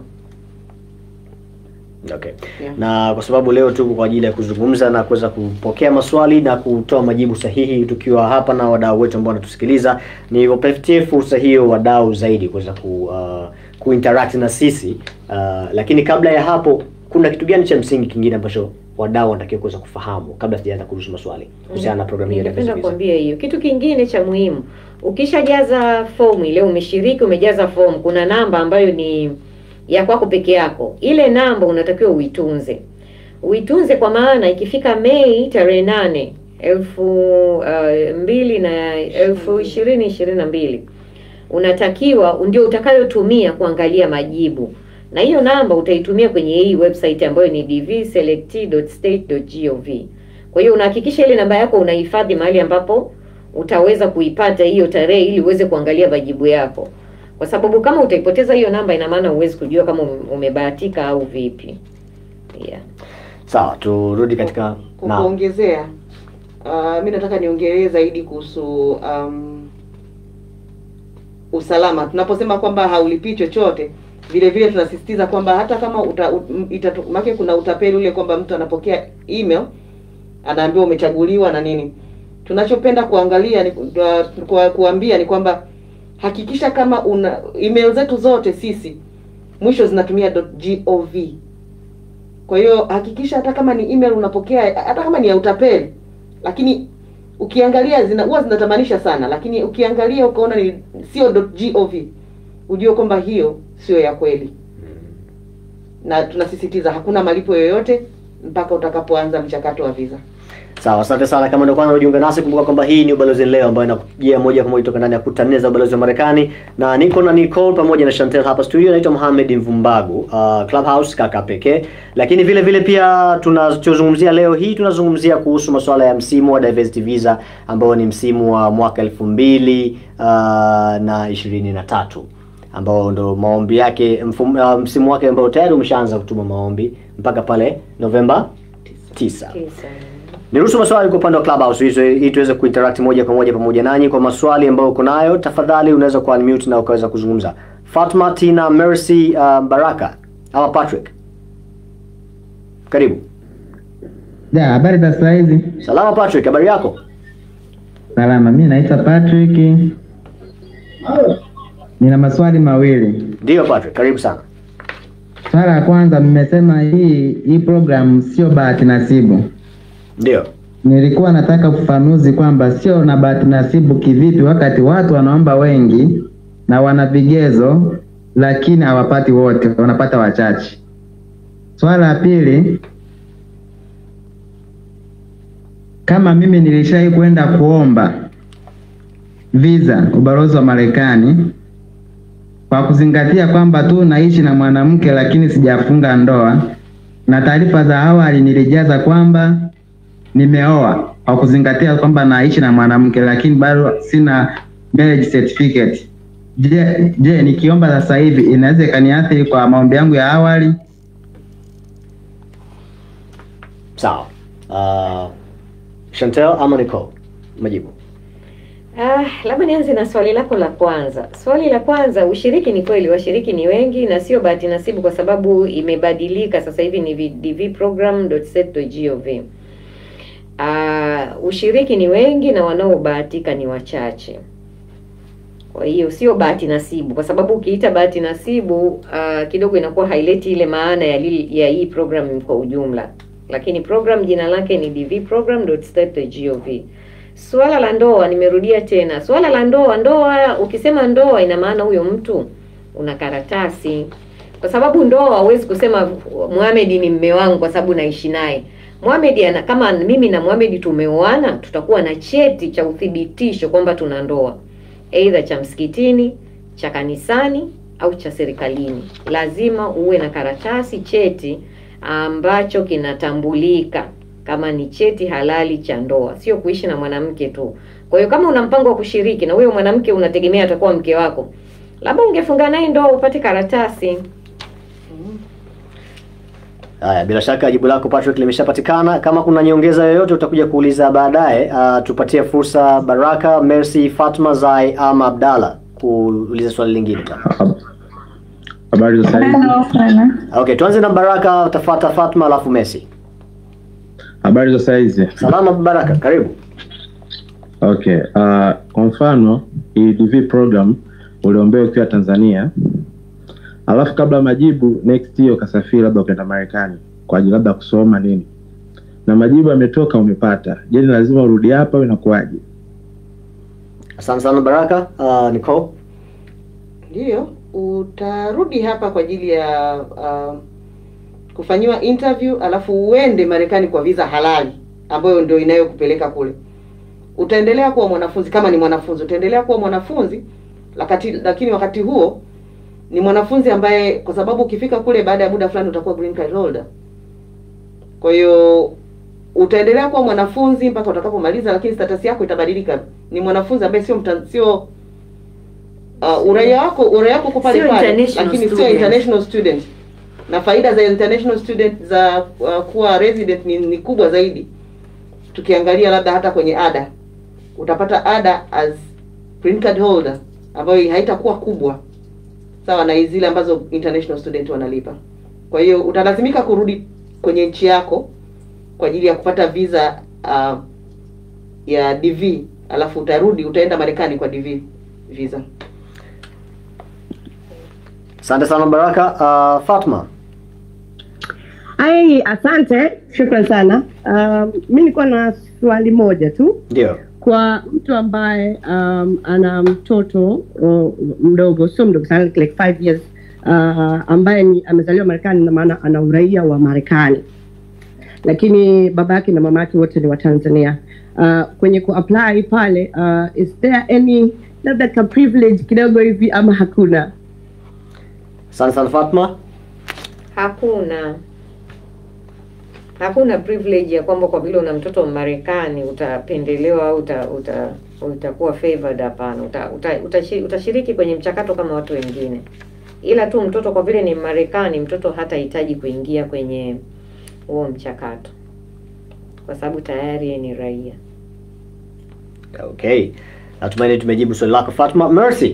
Okay. Yeah. Na kwa sababu leo tuko kwa ajili ya kuzungumza na kuweza kupokea maswali na kutoa majibu sahihi tukiwa hapa na wadau wetu ambao wanatusikiliza, ni wapatie fursa hiyo wadau zaidi kuweza ku, uh, kuinteract na sisi uh, lakini kabla ya hapo kuna kitu gani cha msingi kingine ambacho wadau wanatakiwa kuweza kufahamu kabla sijaanza kuruhusu maswali kuhusiana na programu hii ya Ningependa Diversity Visa? kuambia hiyo. Kitu kingine cha muhimu, ukishajaza fomu ile, umeshiriki, umejaza fomu, kuna namba ambayo ni ya kwako peke yako. Ile namba unatakiwa uitunze, uitunze kwa maana ikifika Mei tarehe nane elfu uh, mbili na elfu ishirini ishirini na mbili unatakiwa ndio utakayotumia kuangalia majibu na hiyo namba utaitumia kwenye hii website ambayo ni dvselect.state.gov. Kwa hiyo unahakikisha ile namba yako unahifadhi mahali ambapo utaweza kuipata hiyo tarehe ili uweze kuangalia majibu yako, kwa sababu kama utaipoteza hiyo namba, ina maana huwezi kujua kama ume- umebahatika au vipi. Yeah. Sawa, turudi katika Kwa naam. kuongezea uh, mi nataka niongelee zaidi kuhusu um, usalama. Tunaposema kwamba haulipii chochote, vile vile tunasisitiza kwamba hata kama uta, u- itatu, make kuna utapeli ule kwamba mtu anapokea email anaambiwa umechaguliwa na nini. Tunachopenda kuangalia ni uh, kwa, kuambia ni kwamba hakikisha kama una email zetu zote sisi mwisho zinatumia .gov kwa hiyo hakikisha hata kama ni email unapokea, hata kama ni ya utapeli, lakini ukiangalia zina huwa zinatamanisha sana, lakini ukiangalia ukaona ni sio .gov, ujue kwamba hiyo sio ya kweli, na tunasisitiza hakuna malipo yoyote mpaka utakapoanza mchakato wa visa. Sawa, asante sana. Kama ndio kwanza unajiunga nasi, kumbuka kwamba hii ni ubalozi leo, ambayo inakujia moja kwa moja kutoka ndani ya kuta nne za ubalozi wa Marekani, na niko na Nicole pamoja na Chantel hapa studio. Naitwa Mohamed Mvumbagu, uh, Clubhouse kaka pekee. Lakini vile vile pia tunachozungumzia leo hii, tunazungumzia kuhusu masuala ya msimu wa diversity visa ambao ni msimu wa mwaka elfu mbili uh, na ishirini na tatu ambao ndo maombi yake mfum, uh, msimu wake ambao tayari umeshaanza kutuma maombi mpaka pale Novemba 9. Tisa. Niruhusu maswali kwa upande wa Clubhouse hizo ili tuweze kuinteract moja kwa moja pamoja nanyi. Kwa maswali ambayo uko nayo, tafadhali unaweza ku unmute na ukaweza kuzungumza. Fatma Tina Mercy uh, Baraka ama Patrick, karibu. Ja, habari za saa hizi? Salama Patrick, habari yako? Salama, mi naitwa Patrick. Nina maswali mawili. Ndiyo Patrick, karibu sana. Swala la kwanza, mmesema hii hii program sio bahati nasibu. Ndiyo. Nilikuwa nataka ufafanuzi kwamba sio na bahati nasibu kivipi, wakati watu wanaomba wengi na wana vigezo, lakini hawapati wote, wanapata wachache. Swala la pili, kama mimi nilishai kwenda kuomba visa ubalozi wa Marekani kwa kuzingatia kwamba tu naishi na mwanamke lakini sijafunga ndoa, na taarifa za awali nilijaza kwamba nimeoa kwa kuzingatia kwamba naishi na mwanamke lakini bado sina marriage certificate. Je, je nikiomba sasa hivi inaweza ikaniathiri kwa maombi yangu ya awali? Sawa. Uh, Chantel ama Nicole? Majibu. Ah, labda nianze na swali lako la kwanza. Swali la kwanza, ushiriki ni kweli, washiriki ni wengi na sio bahati nasibu, kwa sababu imebadilika sasa hivi ni dvprogram.set.gov. Ah, ushiriki ni wengi na wanaobahatika ni wachache. Kwa hiyo sio bahati nasibu, kwa sababu ukiita bahati nasibu uh, kidogo inakuwa haileti ile maana ya, li, ya hii program kwa ujumla, lakini program jina lake ni dvprogram.state.gov. Swala la ndoa, nimerudia tena, swala la ndoa. Ndoa, ukisema ndoa, ina maana huyo mtu una karatasi, kwa sababu ndoa huwezi kusema Mohamed ni mme wangu kwa sababu naishi naye. Mohamed ana kama mimi na Mohamed tumeoana, tutakuwa na cheti cha uthibitisho kwamba tuna ndoa aidha cha msikitini, cha kanisani au cha serikalini. Lazima uwe na karatasi, cheti ambacho kinatambulika kama ni cheti halali cha ndoa, sio kuishi na mwanamke tu. Kwa hiyo kama una mpango wa kushiriki na huyo mwanamke unategemea atakuwa mke wako, labda ungefunga naye ndoa upate karatasi. Haya, bila shaka jibu lako Patrick limeshapatikana. Kama kuna nyongeza yoyote utakuja kuuliza baadaye. Uh, tupatie fursa Baraka, Mercy, Fatma, Zai ama Abdalla kuuliza swali lingine. Habari za saizi? Okay, tuanze na Baraka, utafata Fatma alafu Mercy. Habari za saizi? Salama Baraka, karibu. Okay, uh, kwa mfano hii DV program uliombea ukiwa Tanzania, alafu kabla ya majibu next year ukasafiri labda ukaenda Marekani kwa ajili labda kusoma nini, na majibu yametoka umepata, je, ni lazima urudi hapa au inakuwaje? Asante sana Baraka. Uh, Nicole. Ndiyo, utarudi hapa kwa ajili ya uh, kufanyiwa interview alafu uende Marekani kwa visa halali ambayo ndio inayokupeleka kule. Utaendelea kuwa mwanafunzi kama ni mwanafunzi, utaendelea kuwa mwanafunzi lakati, lakini wakati huo ni mwanafunzi ambaye, kwa sababu ukifika kule baada ya muda fulani utakuwa green card holder. Kwa hiyo utaendelea kuwa mwanafunzi mpaka utakapomaliza, lakini status yako itabadilika. Ni mwanafunzi ambaye sio mta, sio uh, uraia wako uraia wako uko pale Sio pale, international lakini sio student. international student. Na faida za international student za uh, kuwa resident ni, ni kubwa zaidi. Tukiangalia labda hata kwenye ada, utapata ada as green card holder ambayo haitakuwa kubwa sawa na zile ambazo international student wanalipa. Kwa hiyo utalazimika kurudi kwenye nchi yako kwa ajili ya kupata visa uh, ya DV, alafu utarudi utaenda Marekani kwa DV visa. Asante sana Baraka. Uh, Fatma. Ai, asante, shukran sana. Um, mi nilikuwa na swali moja tu Ndio. kwa mtu ambaye um, ana mtoto uh, mdogo, sio mdogo sana, like five years uh, ambaye ni amezaliwa Marekani na maana ana uraia wa Marekani, lakini baba yake na mama yake wote ni wa Tanzania. Uh, kwenye kuapply pale uh, is there any labda ka privilege kidogo hivi ama hakuna? Asante sana Fatma. Hakuna hakuna privilege ya kwamba kwa vile una mtoto Marekani utapendelewa au uta, uta, utakuwa favored. Hapana, uta, uta, utashi- utashiriki kwenye mchakato kama watu wengine, ila tu mtoto kwa vile ni Marekani, mtoto hatahitaji kuingia kwenye huo mchakato kwa sababu tayari yeye ni raia. Okay. Natumaini tumejibu swali lako Fatma. Mercy.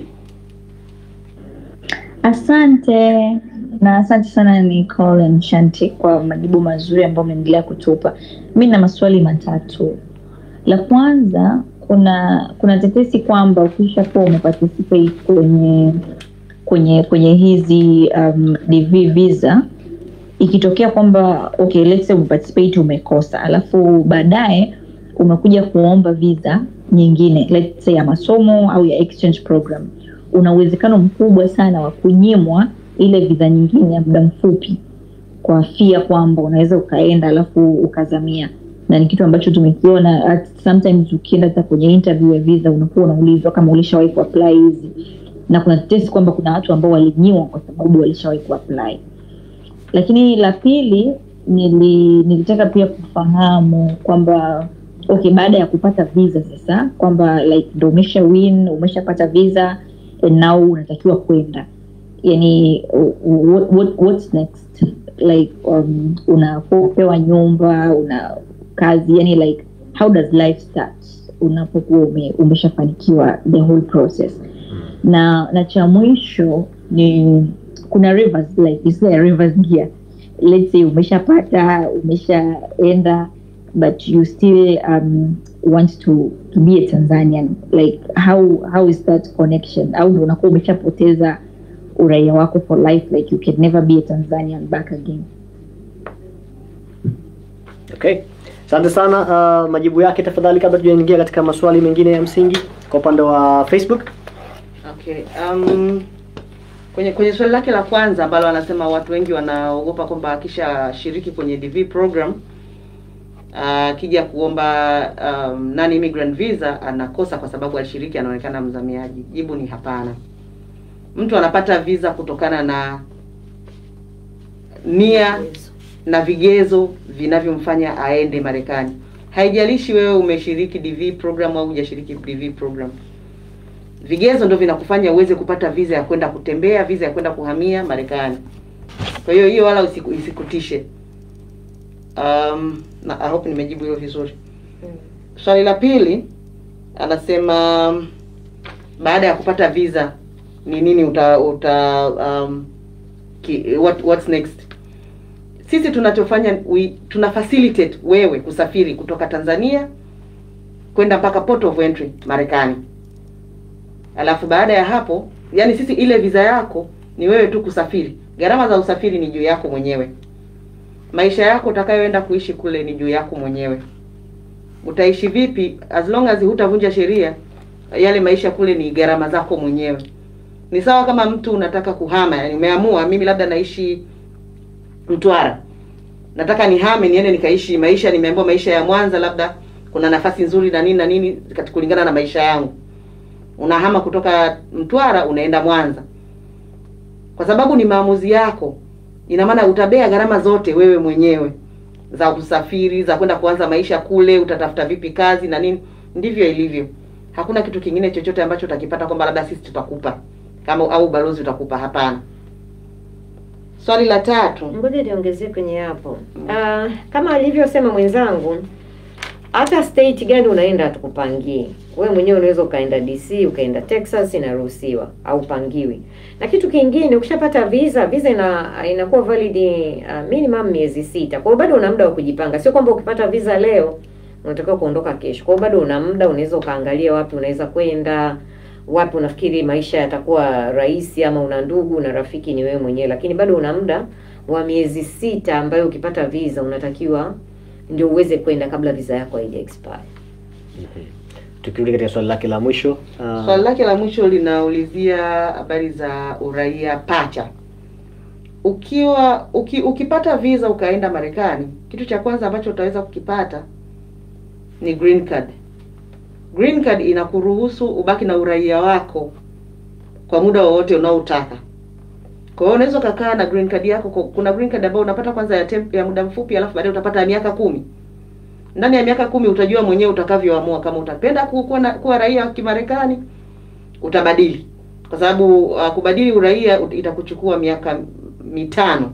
Asante na asante sana Nicole and Shanti kwa majibu mazuri ambayo umeendelea kutupa. Mi na maswali matatu. La kwanza, kuna kuna tetesi kwamba ukisha kuwa umeparticipate kwenye kwenye kwenye hizi um, DV visa ikitokea kwamba okay, let's say umeparticipate umekosa, alafu baadaye umekuja kuomba visa nyingine let's say ya masomo au ya exchange program, una uwezekano mkubwa sana wa kunyimwa ile visa nyingine ya muda mfupi kwa fia kwamba unaweza ukaenda alafu ukazamia, na ni kitu ambacho tumekiona at- sometimes ukienda hata kwenye interview ya visa unakuwa unaulizwa kama ulishawahi kuapply hizi, na kuna tetesi kwamba kuna watu ambao walinyimwa kwa sababu walishawahi kuapply lakini la pili nili, nilitaka pia kufahamu kwamba okay baada ya kupata visa sasa kwamba like ndo umesha win umeshapata visa and now unatakiwa kwenda yani what, what, what's next like um, unapewa nyumba una kazi yani like how does life start unapokuwa ume, umeshafanikiwa the whole process na na cha mwisho ni kuna rivers like it's like a rivers gear let's say umeshapata umeshaenda but you still um, want to to be a tanzanian like how how is that connection au ndo unakuwa umeshapoteza uraia wako for life like you can never be a tanzanian back again Okay. Asante sana uh, majibu yake tafadhali kabla tujaingia katika maswali mengine ya msingi kwa upande wa Facebook. Okay. Um, kwenye kwenye swali lake la kwanza ambalo anasema watu wengi wanaogopa kwamba akishashiriki kwenye DV program akija kuomba um, non immigrant visa anakosa kwa sababu alishiriki anaonekana mzamiaji. Jibu ni hapana. Mtu anapata visa kutokana na nia na vigezo vinavyomfanya aende Marekani. Haijalishi wewe umeshiriki DV program au hujashiriki DV program. Vigezo ndio vinakufanya uweze kupata visa ya kwenda kutembea, visa ya kwenda kuhamia Marekani. Kwa hiyo hiyo wala usiku, isikutishe. Um, na I hope nimejibu hilo vizuri. Swali la pili anasema um, baada ya kupata visa ni nini uta, uta um, ki, what, what's next? Sisi tunachofanya we, tuna facilitate wewe kusafiri kutoka Tanzania kwenda mpaka port of entry Marekani. Alafu baada ya hapo, yani sisi ile visa yako ni wewe tu kusafiri. Gharama za usafiri ni juu yako mwenyewe. Maisha yako utakayoenda kuishi kule ni juu yako mwenyewe. Utaishi vipi as long as hutavunja sheria, yale maisha kule ni gharama zako mwenyewe. Ni sawa kama mtu unataka kuhama, yani umeamua mimi labda naishi Mtwara. Nataka nihame niende nikaishi maisha nimeambiwa maisha ya Mwanza labda kuna nafasi nzuri na nini na nini kati- kulingana na maisha yangu. Unahama kutoka Mtwara unaenda Mwanza. Kwa sababu ni maamuzi yako. Ina maana utabea gharama zote wewe mwenyewe za usafiri, za kwenda kuanza maisha kule, utatafuta vipi kazi na nini. Ndivyo ilivyo. Hakuna kitu kingine chochote ambacho utakipata kwamba labda sisi tutakupa kama au balozi utakupa. Hapana. Swali la tatu. Ngoja niongezee kwenye hapo. Uh, kama alivyosema mwenzangu, hata state gani unaenda hatukupangie. Wewe mwenyewe unaweza ukaenda DC, ukaenda Texas, inaruhusiwa au pangiwi. Na kitu kingine, ukishapata visa, visa ina inakuwa valid uh, minimum miezi sita. Kwa hiyo bado una muda wa kujipanga. Sio kwamba ukipata visa leo unatakiwa kuondoka kesho. Kwa hiyo bado una muda, unaweza ukaangalia wapi unaweza kwenda, wapi unafikiri maisha yatakuwa rahisi, ama una ndugu na rafiki, ni wewe mwenyewe, lakini bado una muda wa miezi sita ambayo ukipata visa unatakiwa ndio uweze kwenda kabla visa yako haija expire. Tukirudi katika swali lake la mwisho uh, Swali lake la mwisho linaulizia habari za uraia pacha. Ukiwa uki, ukipata visa ukaenda Marekani, kitu cha kwanza ambacho utaweza kukipata ni green card. Green card inakuruhusu ubaki na uraia wako kwa muda wowote unaotaka. Kwa hiyo unaweza ukakaa na green card yako. kwa- Kuna green card ambayo unapata kwanza ya temp, ya muda mfupi, alafu baadaye utapata ya miaka kumi. Ndani ya miaka kumi utajua mwenyewe utakavyoamua kama utapenda ku- kuwa, na, kuwa raia wa Kimarekani utabadili, kwa sababu uh, kubadili uraia ut- itakuchukua miaka mitano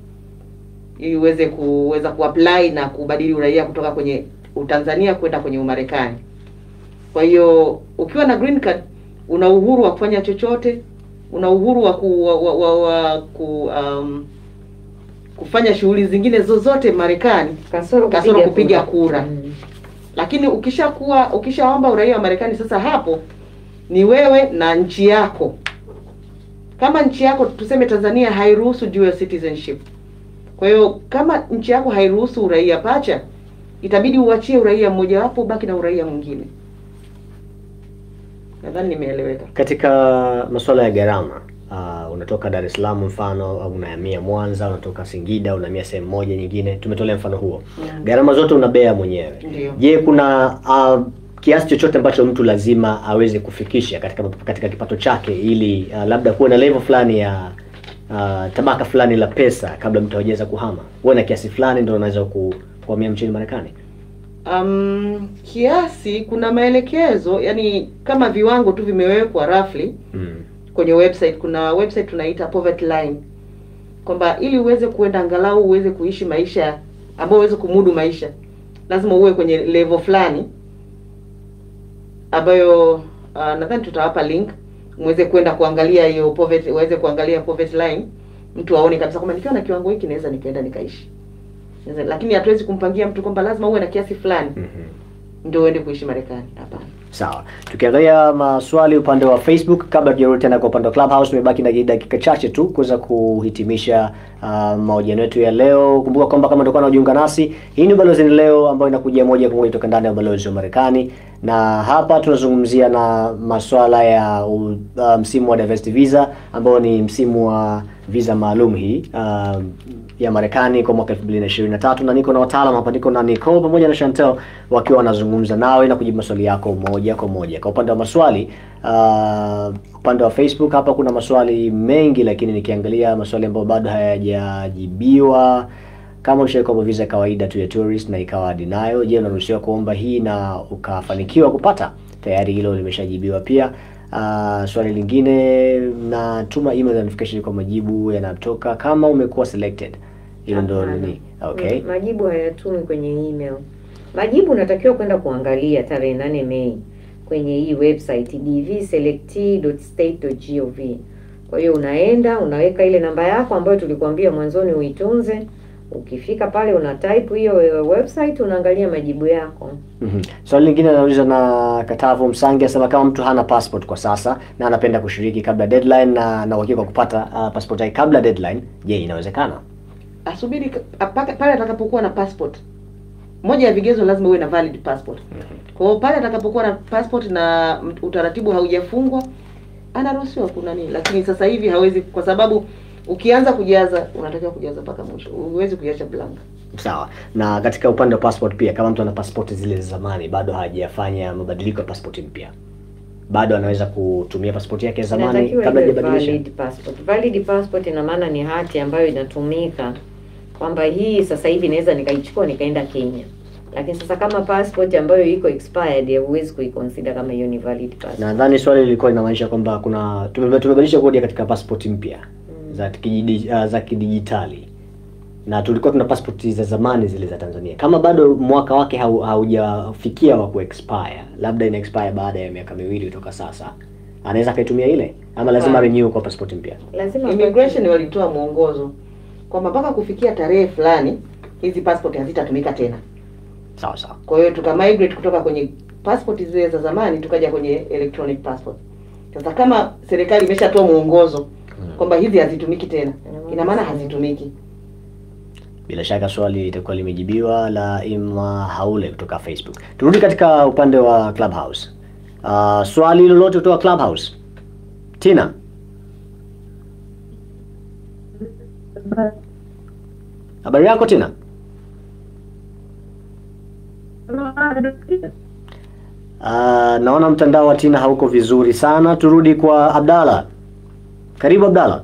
ili uweze kuweza kuapply na kubadili uraia kutoka kwenye Utanzania kwenda kwenye Umarekani. Kwa hiyo ukiwa na green card una uhuru wa kufanya chochote, una uhuru wa ku, wa, wa, wa, wa ku um, kufanya shughuli zingine zozote Marekani Kasoro kasoro kupiga kupiga kura. kura. Mm. Lakini ukishakuwa ukishaomba uraia wa Marekani, sasa hapo ni wewe na nchi yako. Kama nchi yako tuseme Tanzania hairuhusu dual citizenship, kwa hiyo kama nchi yako hairuhusu uraia pacha, itabidi uachie uraia mmoja wapo, ubaki na uraia mwingine. Nadhani nimeeleweka. katika masuala ya gharama uh, unatoka Dar es Salaam mfano au unahamia Mwanza, unatoka Singida unahamia sehemu moja nyingine, tumetolea mfano huo. Mm. Gharama zote unabea mwenyewe. Ndio. Je, kuna uh, kiasi chochote ambacho mtu lazima aweze kufikisha katika katika kipato chake ili uh, labda kuwe na level fulani ya uh, tabaka fulani la pesa kabla mtu hajaweza kuhama, uwe na kiasi fulani ndio unaweza ku, kuhamia nchini Marekani? Um, kiasi kuna maelekezo, yani kama viwango tu vimewekwa roughly Mm. kwenye website. Kuna website tunaita poverty line, kwamba ili uweze kuenda angalau uweze kuishi maisha ambayo uweze kumudu maisha, lazima uwe kwenye level fulani ambayo uh, nadhani tutawapa link muweze kwenda kuangalia hiyo poverty, waweze kuangalia poverty line, mtu aone kabisa kwamba nikiwa na kiwango hiki naweza nikaenda nikaishi. Naweza- Lakini hatuwezi kumpangia mtu kwamba lazima uwe na kiasi fulani ndio uende kuishi Marekani. Hapana. Sawa, tukiangalia maswali upande wa Facebook, kabla tujarudi tena kwa upande wa Clubhouse, tumebaki na dakika chache tu kuweza kuhitimisha uh, mahojiano yetu ya leo. Kumbuka kwamba kama utakuwa unajiunga nasi, hii ni Balozi ni Leo ambayo inakuja moja kwa moja kutoka ndani ya ubalozi wa Marekani, na hapa tunazungumzia na maswala ya uh, msimu wa diversity visa ambao ni msimu wa visa maalum hii uh, ya Marekani kwa mwaka 2023 na niko na wataalamu hapa, niko na Nicole pamoja na Chantel wakiwa wanazungumza nawe na kujibu maswali yako moja kwa moja. Kwa upande wa maswali uh, upande wa Facebook hapa kuna maswali mengi, lakini nikiangalia maswali ambayo bado hayajajibiwa kama ushawahi kuomba visa ya kawaida tu ya tourist na ikawa denial, je, unaruhusiwa kuomba hii na ukafanikiwa kupata? Tayari hilo limeshajibiwa pia. Uh, swali lingine, natuma email notification kwa majibu yanatoka kama umekuwa selected. Hilo ndo Hapana. nini? Okay. Mm, Majibu hayatumi kwenye email. Majibu unatakiwa kwenda kuangalia tarehe nane Mei kwenye hii website dvselect.state.gov. Kwa hiyo unaenda unaweka ile namba yako ambayo tulikuambia mwanzoni uitunze. Ukifika pale una type hiyo eh, website unaangalia majibu yako. Mhm. Swali lingine anauliza na Katavu Msangi asema kama mtu hana passport kwa sasa na anapenda kushiriki kabla deadline na na uhakika wa kupata uh, passport yake kabla deadline, je, inawezekana? Asubiri ka- apaka- pale atakapokuwa na passport. Moja ya vigezo lazima uwe na valid passport. Kwa hiyo pale atakapokuwa na passport na m- utaratibu haujafungwa anaruhusiwa kuna nini, lakini sasa hivi hawezi, kwa sababu ukianza kujaza unatakiwa kujaza mpaka mwisho, huwezi kuiacha blank. Sawa. Na katika upande wa passport pia, kama mtu ana passport zile za zamani bado hajafanya mabadiliko ya passport mpya, bado anaweza kutumia passport yake ya zamani Inatakiwa kabla iwe hajabadilisha. valid passport. Valid passport ina maana ni hati ambayo inatumika kwamba hii sasa hivi naweza nikaichukua nikaenda Kenya. Lakini sasa kama passport ambayo iko expired huwezi kuiconsider kama hiyo ni valid passport. Nadhani swali lilikuwa linamaanisha kwamba kuna tume- tumebadilisha kodi katika passport mpya za kijidi, uh, za kidijitali na tulikuwa tuna passport za zamani zile za Tanzania. Kama bado mwaka wake hau- haujafikia wa kuexpire, labda ina expire baada ya miaka miwili kutoka sasa, anaweza akaitumia ile ama lazima Hapana. renew kwa passport mpya? Lazima Immigration walitoa mwongozo kwamba mpaka kufikia tarehe fulani hizi passport hazitatumika tena. Sawa sawa. Kwa hiyo tuka migrate kutoka kwenye passport zile za zamani tukaja kwenye electronic passport. Sasa kama serikali imeshatoa mwongozo kwamba hizi hazitumiki tena, ina maana hazitumiki. Bila shaka swali litakuwa limejibiwa la Ima Haule kutoka Facebook. Turudi katika upande wa Clubhouse. Uh, swali lolote kutoka Clubhouse? Tina. Habari yako Tina? Uh, naona mtandao wa Tina hauko vizuri sana. Turudi kwa Abdalla. Karibu Abdalla.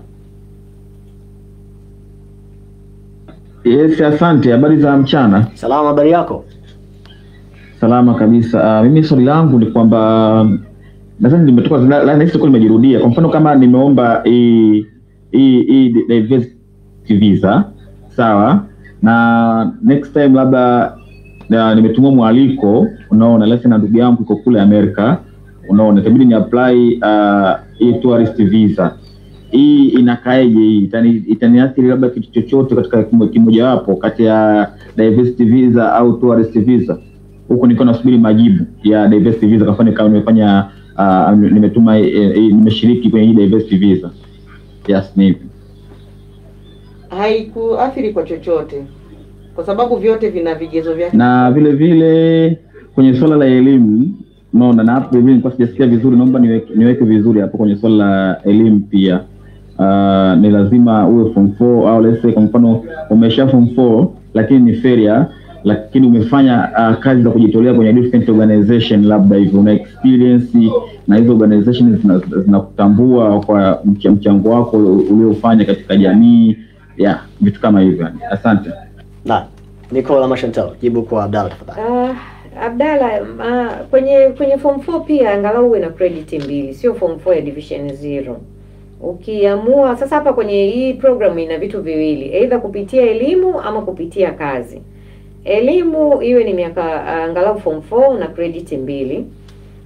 Yes, asante. Habari za mchana. Salama, habari yako? Salama kabisa. Uh, mimi swali langu ni kwamba nadhani limetoka la- la- nahisi kwa limejirudia. Kwa mfano kama nimeomba hii hii hii diversity visa sawa, na next time labda na nimetumwa mwaliko, unaona, lesi na ndugu yangu iko kule Amerika, unaona, itabidi ni apply uh, hii tourist visa hii inakaeje hii Itani- itaniathiri labda kitu chochote katika kimo- kimojawapo kati ya diversity visa au tourist visa huku nilikuwa nasubiri majibu ya diversity visa kwa mfano kama nimefanya uh, nimetuma eh, eh, nimeshiriki kwenye hii diversity visa yes ni hivyo Haikuathiri kwa chochote, kwa sababu vyote vina vigezo vyake. na vile vile kwenye swala la elimu unaona na hapo vile nilikuwa sijasikia vizuri naomba niweke, niweke vizuri hapo kwenye swala la elimu pia uh, ni lazima uwe form 4 au let's say kwa mfano umesha form 4 lakini ni failure lakini umefanya uh, kazi za kujitolea kwenye different organization labda hivyo una experience na hizo organization zina- zinakutambua kwa mch- mchango wako uliofanya katika jamii ya vitu kama hivyo yani. asante Na Nicola Mashantel, jibu kwa Abdalla tafadhali. Ah, Abdalla, ah, kwenye kwenye form 4 pia angalau uwe na credit mbili, sio form 4 ya division 0. Ukiamua sasa, hapa kwenye hii program ina vitu viwili, either kupitia elimu ama kupitia kazi. Elimu iwe ni miaka ah, angalau form 4 na credit mbili,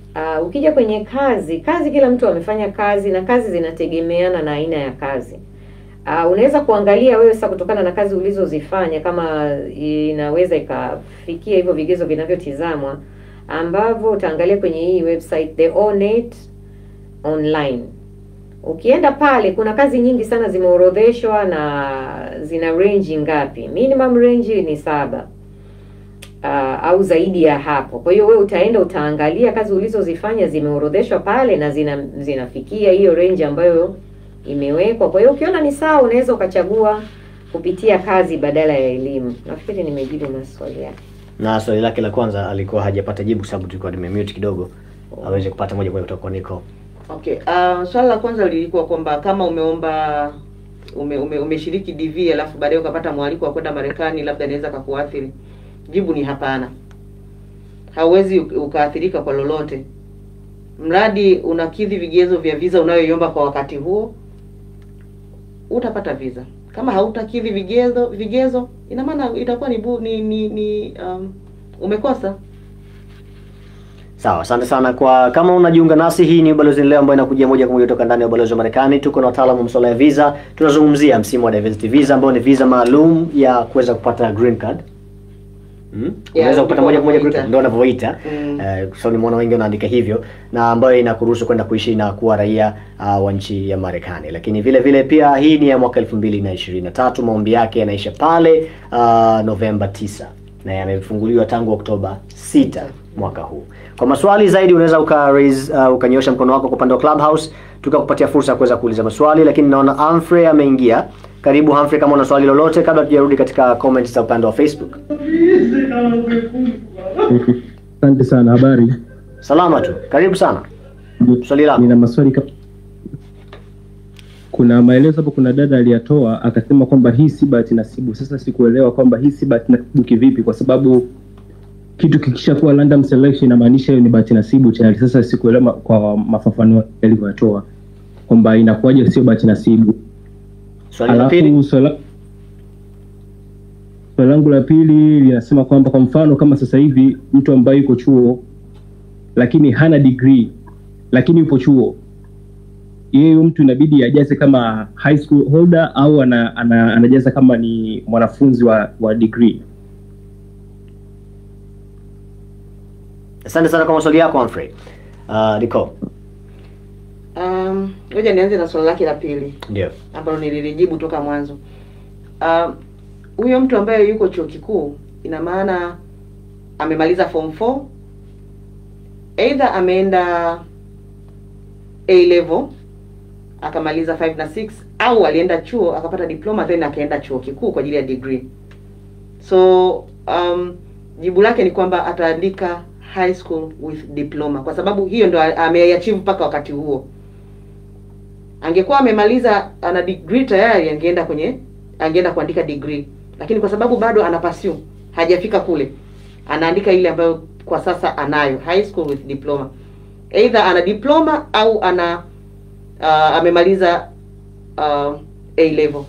Uh, ukija kwenye kazi, kazi kila mtu amefanya kazi na kazi zinategemeana na aina ya kazi. Uh, unaweza kuangalia wewe sasa kutokana na kazi ulizozifanya kama inaweza ikafikia hivyo vigezo vinavyotizamwa ambavyo utaangalia kwenye hii website The Onet Online. Ukienda pale kuna kazi nyingi sana zimeorodheshwa na zina range ngapi. Minimum range ni saba uh, au zaidi ya hapo. Kwa hiyo wewe utaenda utaangalia kazi ulizozifanya zimeorodheshwa pale na zina zinafikia hiyo range ambayo imewekwa. Kwa hiyo ukiona ni sawa, unaweza ukachagua kupitia kazi badala ya elimu. Nafikiri nimejibu maswali yake. Na swali lake la kwanza alikuwa hajapata jibu sababu tulikuwa nimemute kidogo aweze kupata moja kwa moja kutoka kwa Nico. Okay. Uh, swali la kwanza lilikuwa kwamba kama umeomba ume, ume, umeshiriki DV alafu baadaye ukapata mwaliko wa kwenda Marekani labda inaweza kakuathiri. Jibu ni hapana. Hauwezi ukaathirika kwa lolote. Mradi unakidhi vigezo vya visa unayoiomba kwa wakati huo, utapata visa. Kama hautakidhi vigezo vigezo, ina maana itakuwa ni, bu, ni, ni, ni um, umekosa. Sawa, asante sana kwa kama unajiunga nasi, hii ni Balozi Leo ambayo inakujia moja kwa moja kutoka ndani ya ubalozi wa Marekani. Tuko na wataalamu wa masuala ya visa, tunazungumzia msimu wa diversity visa ambao ni visa maalum ya kuweza kupata green card. Hmm? Unaweza kupata moja kwa moja green card, ndio wanavyoita. Mm. Eh, kwa sababu nimeona wengi wanaandika hivyo na ambayo inakuruhusu kwenda kuishi na kuwa raia uh, wa nchi ya Marekani. Lakini vile vile pia hii ni ya mwaka 2023, maombi yake yanaisha pale uh, Novemba 9 na yamefunguliwa tangu Oktoba 6 mwaka huu. Kwa maswali zaidi unaweza uka raise uh, ukanyosha mkono wako kwa upande wa Clubhouse tukakupatia fursa ya kuweza kuuliza maswali, lakini naona Humphrey ameingia. Karibu Humphrey, kama una swali lolote kabla tujarudi katika comments za upande wa Facebook. Asante sana, habari? Salama tu, karibu sana. Swali lako. Nina maswali kama kuna maelezo hapo, kuna dada aliyatoa akasema kwamba hii si bahati nasibu. Sasa sikuelewa kwamba hii si bahati nasibu kivipi, kwa sababu kitu kikisha kuwa random selection inamaanisha hiyo ni bahati nasibu tayari. Sasa sikuelewa ma- kwa mafafanuo yalivyotoa kwamba inakuwaje sio bahati nasibu. Swali la pili. Alafu swala swali langu la pili linasema kwamba kwa mfano kama sasa hivi mtu ambaye yuko chuo lakini hana degree lakini yupo chuo yeye huyo mtu inabidi ajaze kama high school holder au ana, ana, anajaza kama ni mwanafunzi wa, wa degree Asante sana kwa maswali yako Humphrey. Uh, Nico. Um, ngoja nianze na swali lake la pili Ndio. ambalo nililijibu toka mwanzo. Um, huyo mtu ambaye yuko chuo kikuu ina maana amemaliza form 4 either ameenda A level akamaliza 5 na 6 au alienda chuo akapata diploma then akaenda chuo kikuu kwa ajili ya degree. So um, jibu lake ni kwamba ataandika high school with diploma kwa sababu hiyo ndo ameachieve mpaka wakati huo. Angekuwa amemaliza ana degree tayari, angeenda kwenye angeenda kuandika degree, lakini kwa sababu bado ana pursue hajafika kule, anaandika ile ambayo kwa sasa anayo high school with diploma, either ana diploma au ana uh, amemaliza uh, A level.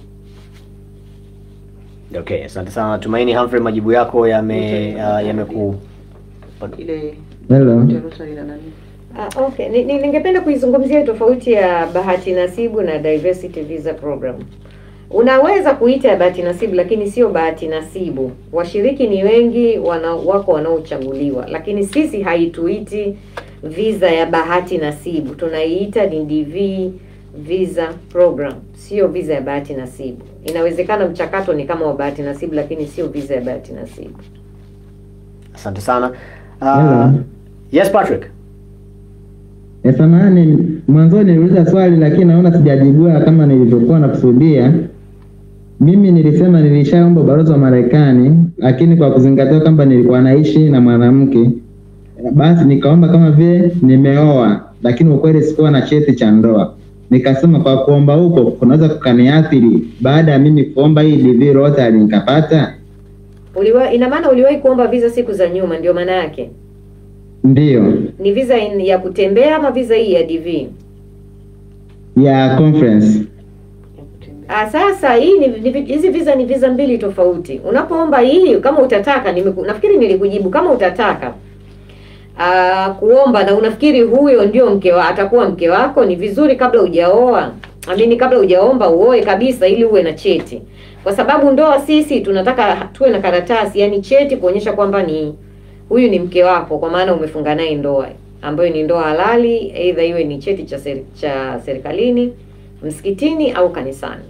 Okay, asante sana. Tumaini Humphrey, majibu yako yame uh, yameku Ile Hello. swali la nani? Ah, okay. Ni- ni- Ningependa kuizungumzia tofauti ya bahati nasibu na diversity visa program. Unaweza kuita ya bahati nasibu lakini sio bahati nasibu. Washiriki ni wengi wana, wako wanaochaguliwa, lakini sisi haituiti visa ya bahati nasibu, tunaiita ni DV visa program, sio visa ya bahati nasibu. Inawezekana mchakato ni kama wa bahati nasibu, lakini sio visa ya bahati nasibu. Asante sana. Hello. Uh, yes Patrick. Eh, samahani, mwanzoni niliuliza swali lakini naona sijajibiwa kama nilivyokuwa nakusudia. Mimi nilisema nilishaomba ubalozi wa Marekani, lakini kwa kuzingatia kwamba nilikuwa naishi na mwanamke, basi nikaomba kama vile nimeoa, lakini ukweli sikuwa na cheti cha ndoa. Nikasema kwa kuomba huko kunaweza kukaniathiri baada ya mimi kuomba hii DV Rotary nikapata. Uliwa, ina maana uliwahi kuomba visa siku za nyuma, ndio maana yake Ndiyo, ni visa in, ya kutembea ama visa hii ya DV? ya conference. Ah, sasa hii ni ni vi- hizi visa ni visa mbili tofauti. Unapoomba hii kama utataka, nimeku, nafikiri nilikujibu kama utataka uh, kuomba na unafikiri huyo ndio mke wa, atakuwa mke wako, ni vizuri kabla hujaoa amini, kabla hujaomba uoe kabisa, ili uwe na cheti, kwa sababu ndoa sisi tunataka tuwe na karatasi, yani cheti kuonyesha kwamba ni huyu ni mke wako, kwa maana umefunga naye ndoa ambayo ni ndoa halali, aidha iwe ni cheti cha seri, cha serikalini, msikitini au kanisani.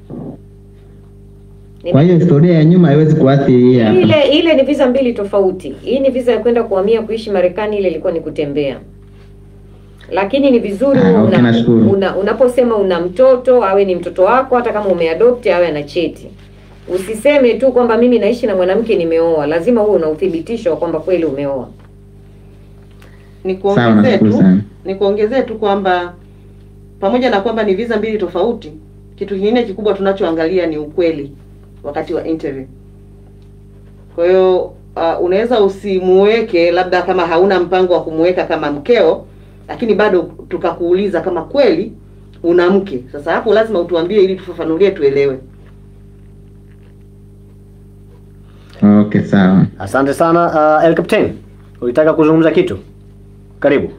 Kwa hiyo historia ya nyuma haiwezi kuathiri hii hapa. Ile ile ni visa mbili tofauti. Hii ni visa ya kwenda kuhamia kuishi Marekani, ile ilikuwa ni kutembea. Lakini ni vizuri Ah, okay, una, nashukuru. una, unaposema una mtoto awe ni mtoto wako, hata kama umeadopt awe ana cheti. Usiseme tu kwamba mimi naishi na mwanamke nimeoa, lazima uwe una uthibitisho wa kwamba kweli umeoa. Nikuongezee nashukuru tu sana. nikuongezee tu kwamba pamoja na kwamba ni visa mbili tofauti, kitu kingine kikubwa tunachoangalia ni ukweli wakati wa interview. Kwa hiyo uh, unaweza usimuweke labda kama hauna mpango wa kumuweka kama mkeo, lakini bado tukakuuliza kama kweli una mke. Sasa hapo lazima utuambie ili tufafanulie tuelewe. Okay, sawa. Asante sana uh, El Captain, ulitaka kuzungumza kitu? Karibu.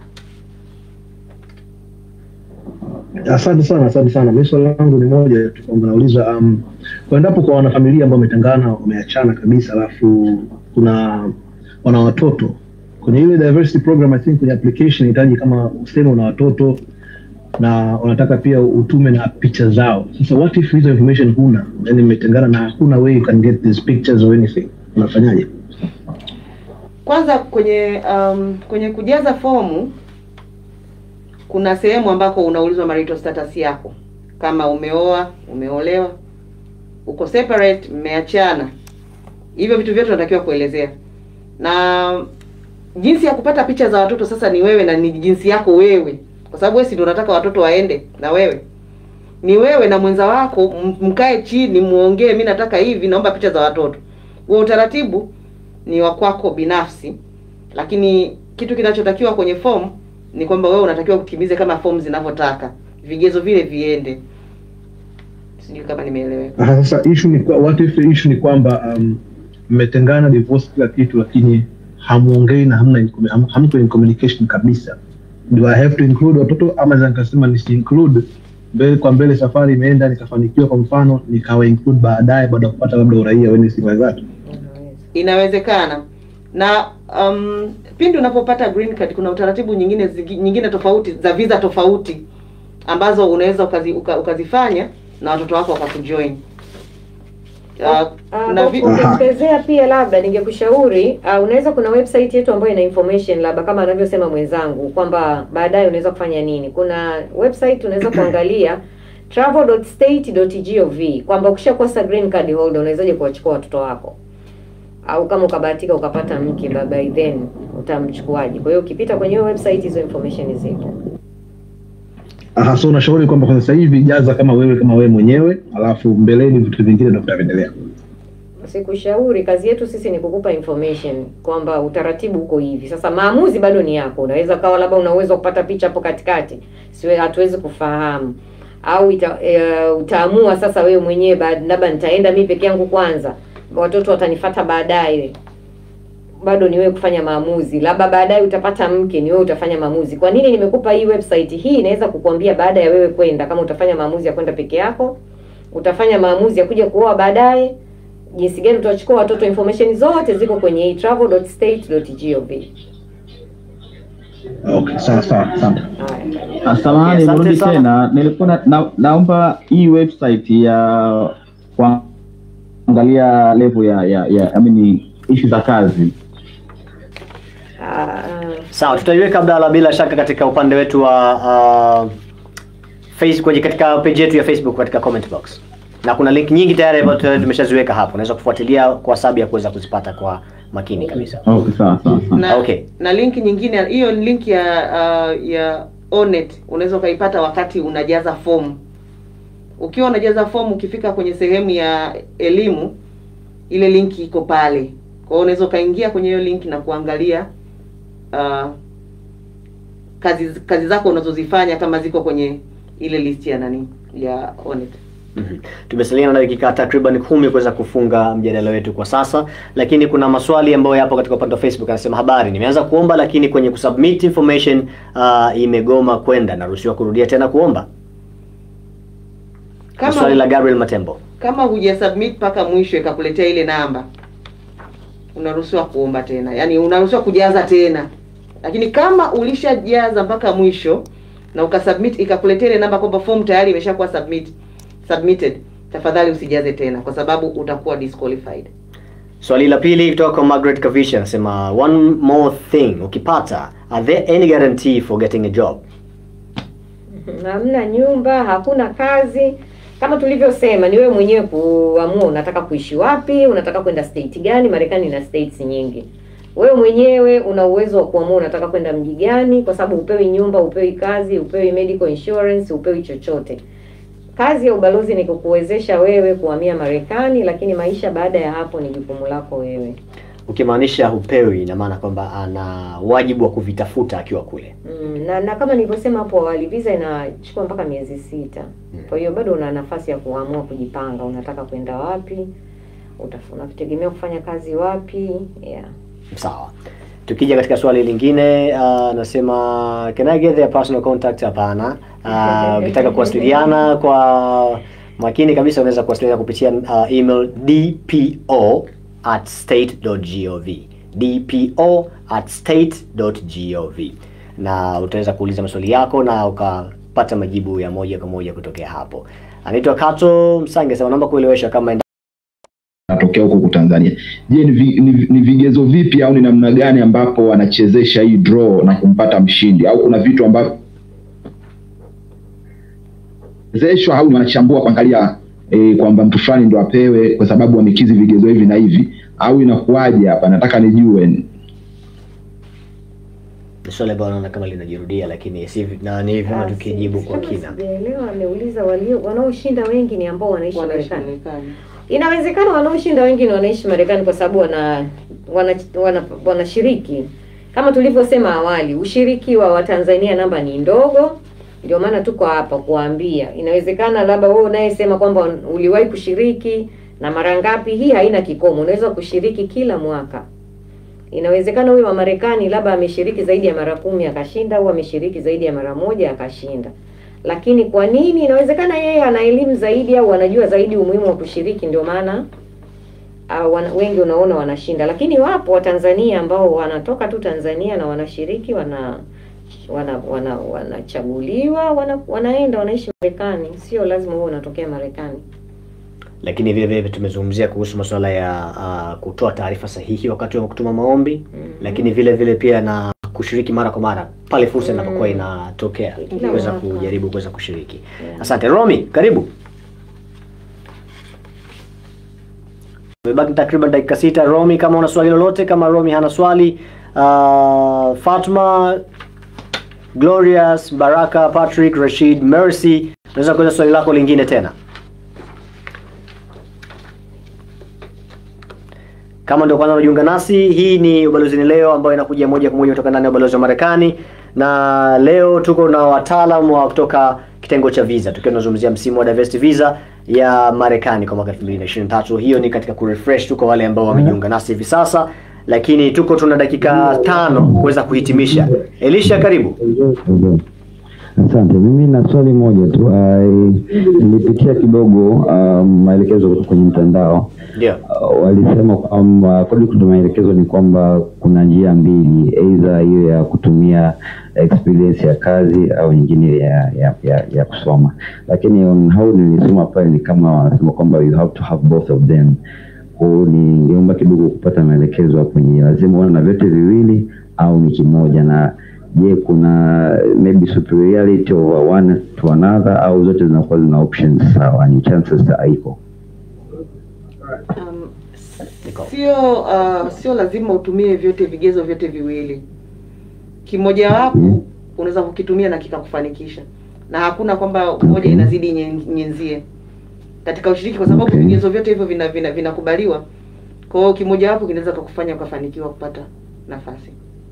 Asante sana, asante sana. Mimi swali langu ni moja tu kwamba nauliza um, kwa endapo kwa wanafamilia ambao wametengana wameachana kabisa, alafu kuna wana watoto kwenye ile diversity program, I think kwenye application inahitaji kama useme una watoto na wanataka pia utume na picha zao. Sasa what if hizo information huna, yani mmetengana na hakuna way you can get these pictures or anything, unafanyaje? Kwanza kwenye um, kwenye kujaza fomu kuna sehemu ambako unaulizwa marital status yako, kama umeoa, umeolewa, uko separate, mmeachana. Hivyo vitu vyote unatakiwa kuelezea, na jinsi ya kupata picha za watoto sasa ni wewe na ni jinsi yako wewe, kwa sababu wewe si ndio unataka watoto waende na wewe. Ni wewe na mwenza wako m- mkae chini muongee, mi nataka hivi, naomba picha za watoto. Huo utaratibu ni wa kwako binafsi, lakini kitu kinachotakiwa kwenye fomu ni kwamba wewe unatakiwa kutimize kama fomu zinavyotaka, vigezo vile viende. Sijui kama nimeeleweka. Aha, sasa issue ni kwa- what if the issue ni kwamba um, mmetengana divorce kila kitu lakini hamuongei na hamna in- ham- hamko in communication kabisa do I have to include watoto ama naweza nikasema nisi include mbele kwa mbele safari imeenda nikafanikiwa kwa mfano nikawa include baadaye baada ya kupata labda uraia weni sifa zake Inawezekana na um, pindi unapopata green card kuna utaratibu nyingine zingi- nyingine tofauti za visa tofauti ambazo unaweza ukazi, uka, ukazifanya na watoto wako wakakujoin. Uh, Uh, na kwa vi- kuongezea pia labda ningekushauri uh, unaweza kuna website yetu ambayo ina information labda kama anavyosema mwenzangu kwamba baadaye unaweza kufanya nini. Kuna website unaweza kuangalia travel.state.gov kwamba ukishakosa green card holder unawezaje kuwachukua watoto wako au kama ukabahatika ukapata mke by- by then utamchukuaje. Kwa hiyo ukipita kwenye hiyo website hizo information zipo. Aha, so unashauri kwamba kwa sasa hivi jaza kama wewe kama wewe mwenyewe alafu mbeleni vitu vingine ndo vitaendelea Sikushauri, kazi yetu sisi ni kukupa information kwamba utaratibu uko hivi. Sasa maamuzi bado ni yako. Unaweza kawa labda una uwezo wa kupata picha hapo katikati, siwe hatuwezi kufahamu au ita, e, utaamua sasa wewe mwenyewe baada- labda nitaenda mimi peke yangu kwanza, watoto watanifata baadaye. Bado ni wewe kufanya maamuzi, labda baadaye utapata mke, ni wewe utafanya maamuzi. Kwa nini nimekupa hii website hii? Inaweza kukuambia baada ya wewe kwenda, kama utafanya maamuzi ya kwenda peke yako, utafanya maamuzi ya kuja kuoa baadaye jinsi gani utachukua watoto, information zote ziko kwenye hii travel.state.gov. okay sawa sawa asante Ah, Samahani, Okay, asante mrudi sana. tena. Nilikuwa na, na, naomba hii website ya kuangalia level ya ya, ya I mean issue za kazi. Sawa, tutaiweka Abdalla bila shaka katika upande wetu wa uh, face kwenye katika page yetu ya Facebook katika comment box, na kuna link nyingi tayari ambazo tayari tumeshaziweka hapo, unaweza kufuatilia kwa sababu ya kuweza kuzipata kwa makini kabisa. Okay, sawa sawa sawa. na, Okay. na link nyingine hiyo ni link ya uh, ya Onet unaweza ukaipata wakati unajaza fomu. Ukiwa unajaza fomu, ukifika kwenye sehemu ya elimu, ile link iko pale. Kwa hiyo unaweza ukaingia kwenye hiyo link na kuangalia uh, kazi kazi zako unazozifanya kama ziko kwenye ile list ya nani ya Onet. Mhm. Tumesalia na dakika takriban kumi kuweza kufunga mjadala wetu kwa sasa, lakini kuna maswali ambayo yapo katika upande wa Facebook. Anasema habari, nimeanza kuomba lakini kwenye kusubmit information uh, imegoma kwenda, naruhusiwa kurudia tena kuomba? Kama- Swali la Gabriel Matembo. kama huja submit mpaka mwisho ikakuletea ile namba unaruhusiwa kuomba tena yaani unaruhusiwa kujaza tena lakini kama ulishajaza mpaka mwisho na ukasubmit ikakuletea ile namba kwamba form tayari imeshakuwa submit submitted tafadhali usijaze tena kwa sababu utakuwa disqualified Swali la pili kutoka kwa Margaret Kavisha anasema one more thing, ukipata are there any guarantee for getting a job? hamna nyumba, hakuna kazi. Kama tulivyosema, ni wewe mwenyewe kuamua unataka kuishi wapi, unataka kwenda state gani. Marekani ina states nyingi. Wewe mwenyewe una uwezo wa kuamua unataka kwenda mji gani, kwa sababu upewi nyumba, upewi kazi, upewi medical insurance, upewi chochote. Kazi ya ubalozi ni kukuwezesha wewe kuhamia Marekani, lakini maisha baada ya hapo ni jukumu lako wewe. Ukimaanisha hupewi, ina maana kwamba ana wajibu wa kuvitafuta akiwa kule. Mm, na, na kama nilivyosema hapo awali visa inachukua mpaka miezi sita. Kwa hiyo bado una nafasi ya kuamua kujipanga, unataka kwenda wapi, utaf- unategemea kufanya kazi wapi. Yeah. Sawa. Tukija katika swali lingine uh, nasema can I get their personal contact? Hapana. Uh, ukitaka kuwasiliana kwa makini kabisa unaweza kuwasiliana kupitia uh, email dpo at state.gov dpo at state.gov na utaweza kuuliza maswali yako na ukapata majibu ya moja kwa moja kutokea hapo. Anaitwa Kato Msange, sema naomba kuelewesha kama natokea huko huku Tanzania. Je, ni, vi, ni, ni vigezo vipi au ni namna gani ambapo wanachezesha hii draw na kumpata mshindi au kuna vitu ambavyo zeshwa au wanachambua kuangalia e, kwamba mtu fulani ndo apewe kwa sababu amekizi vigezo hivi na hivi au inakuwaje hapa? Nataka nijue. ni swali ambalo naona kama linajirudia, lakini si na ni vyema tukijibu kwa Kama kina. sijaelewa, ameuliza walio wanaoshinda wengi ni ambao wanaishi Wanaishi Marekani. Inawezekana wanaoshinda wengi ni wanaishi Marekani kwa sababu wana wanashiriki wana, wanashiriki. kama tulivyosema awali, ushiriki wa Watanzania namba ni ndogo, ndio maana tuko hapa kuwaambia. Inawezekana labda wewe unayesema kwamba uliwahi kushiriki na mara ngapi, hii haina kikomo, unaweza kushiriki kila mwaka. Inawezekana huyo wa Marekani labda ameshiriki zaidi ya mara kumi akashinda, au ameshiriki zaidi ya mara moja akashinda. Lakini kwa nini? Inawezekana yeye ana elimu zaidi au anajua zaidi umuhimu wa kushiriki, ndio maana uh, wana, wengi unaona wanashinda. Lakini wapo Watanzania ambao wanatoka tu Tanzania na wanashiriki, wana wana wana wanachaguliwa, wana, wanaenda wanaishi Marekani. Sio lazima wewe unatokea Marekani. lakini vile vile tumezungumzia kuhusu masuala ya uh, kutoa taarifa sahihi wakati wa kutuma maombi lakini vile vile pia na kushiriki mara kwa mara pale fursa inapokuwa inatokea Kila kuweza mwaka. kujaribu kuweza kushiriki asante romi karibu Tumebaki takriban dakika sita romi kama una swali lolote kama romi hana swali uh, fatma glorious baraka patrick rashid mercy unaweza kuweza swali lako lingine tena Kama ndio kwanza unajiunga nasi, hii ni Ubalozini Leo ambayo inakuja moja kwa moja kutoka ndani ya ubalozi wa Marekani, na leo tuko na wataalamu wa kutoka kitengo cha visa, tukiwa tunazungumzia msimu wa diversity visa ya Marekani kwa mwaka 2023. Hiyo ni katika kurefresh tu kwa wale ambao wamejiunga nasi hivi sasa, lakini tuko tuna dakika tano kuweza kuhitimisha. Elisha, karibu. Asante. Mimi na swali moja tu. Uh, nilipitia kidogo uh, maelekezo kutoka kwenye mtandao Ndio. uh, walisema kwamba kodi kutoka maelekezo ni kwamba kuna njia mbili, aidha hiyo ya kutumia experience ya kazi au nyingine ya ya, ya, ya kusoma, lakini on how nilisoma pale ni kama wanasema kwamba you have to have both of them. Kwa hiyo ningeomba kidogo kupata maelekezo hapo, ni lazima uwe na vyote viwili au ni kimoja na je kuna maybe superiority over one to another au zote zinakuwa zina options sawa ni chances haiko Um, sio uh, sio lazima utumie vyote vigezo vyote viwili. Kimojawapo unaweza kukitumia na kikakufanikisha, na hakuna kwamba moja inazidi nyen- nyenzie katika ushiriki, kwa sababu Okay. vigezo vyote hivyo vina vina- vinakubaliwa. Kwa hiyo kimojawapo kinaweza kukufanya ukafanikiwa kupata nafasi.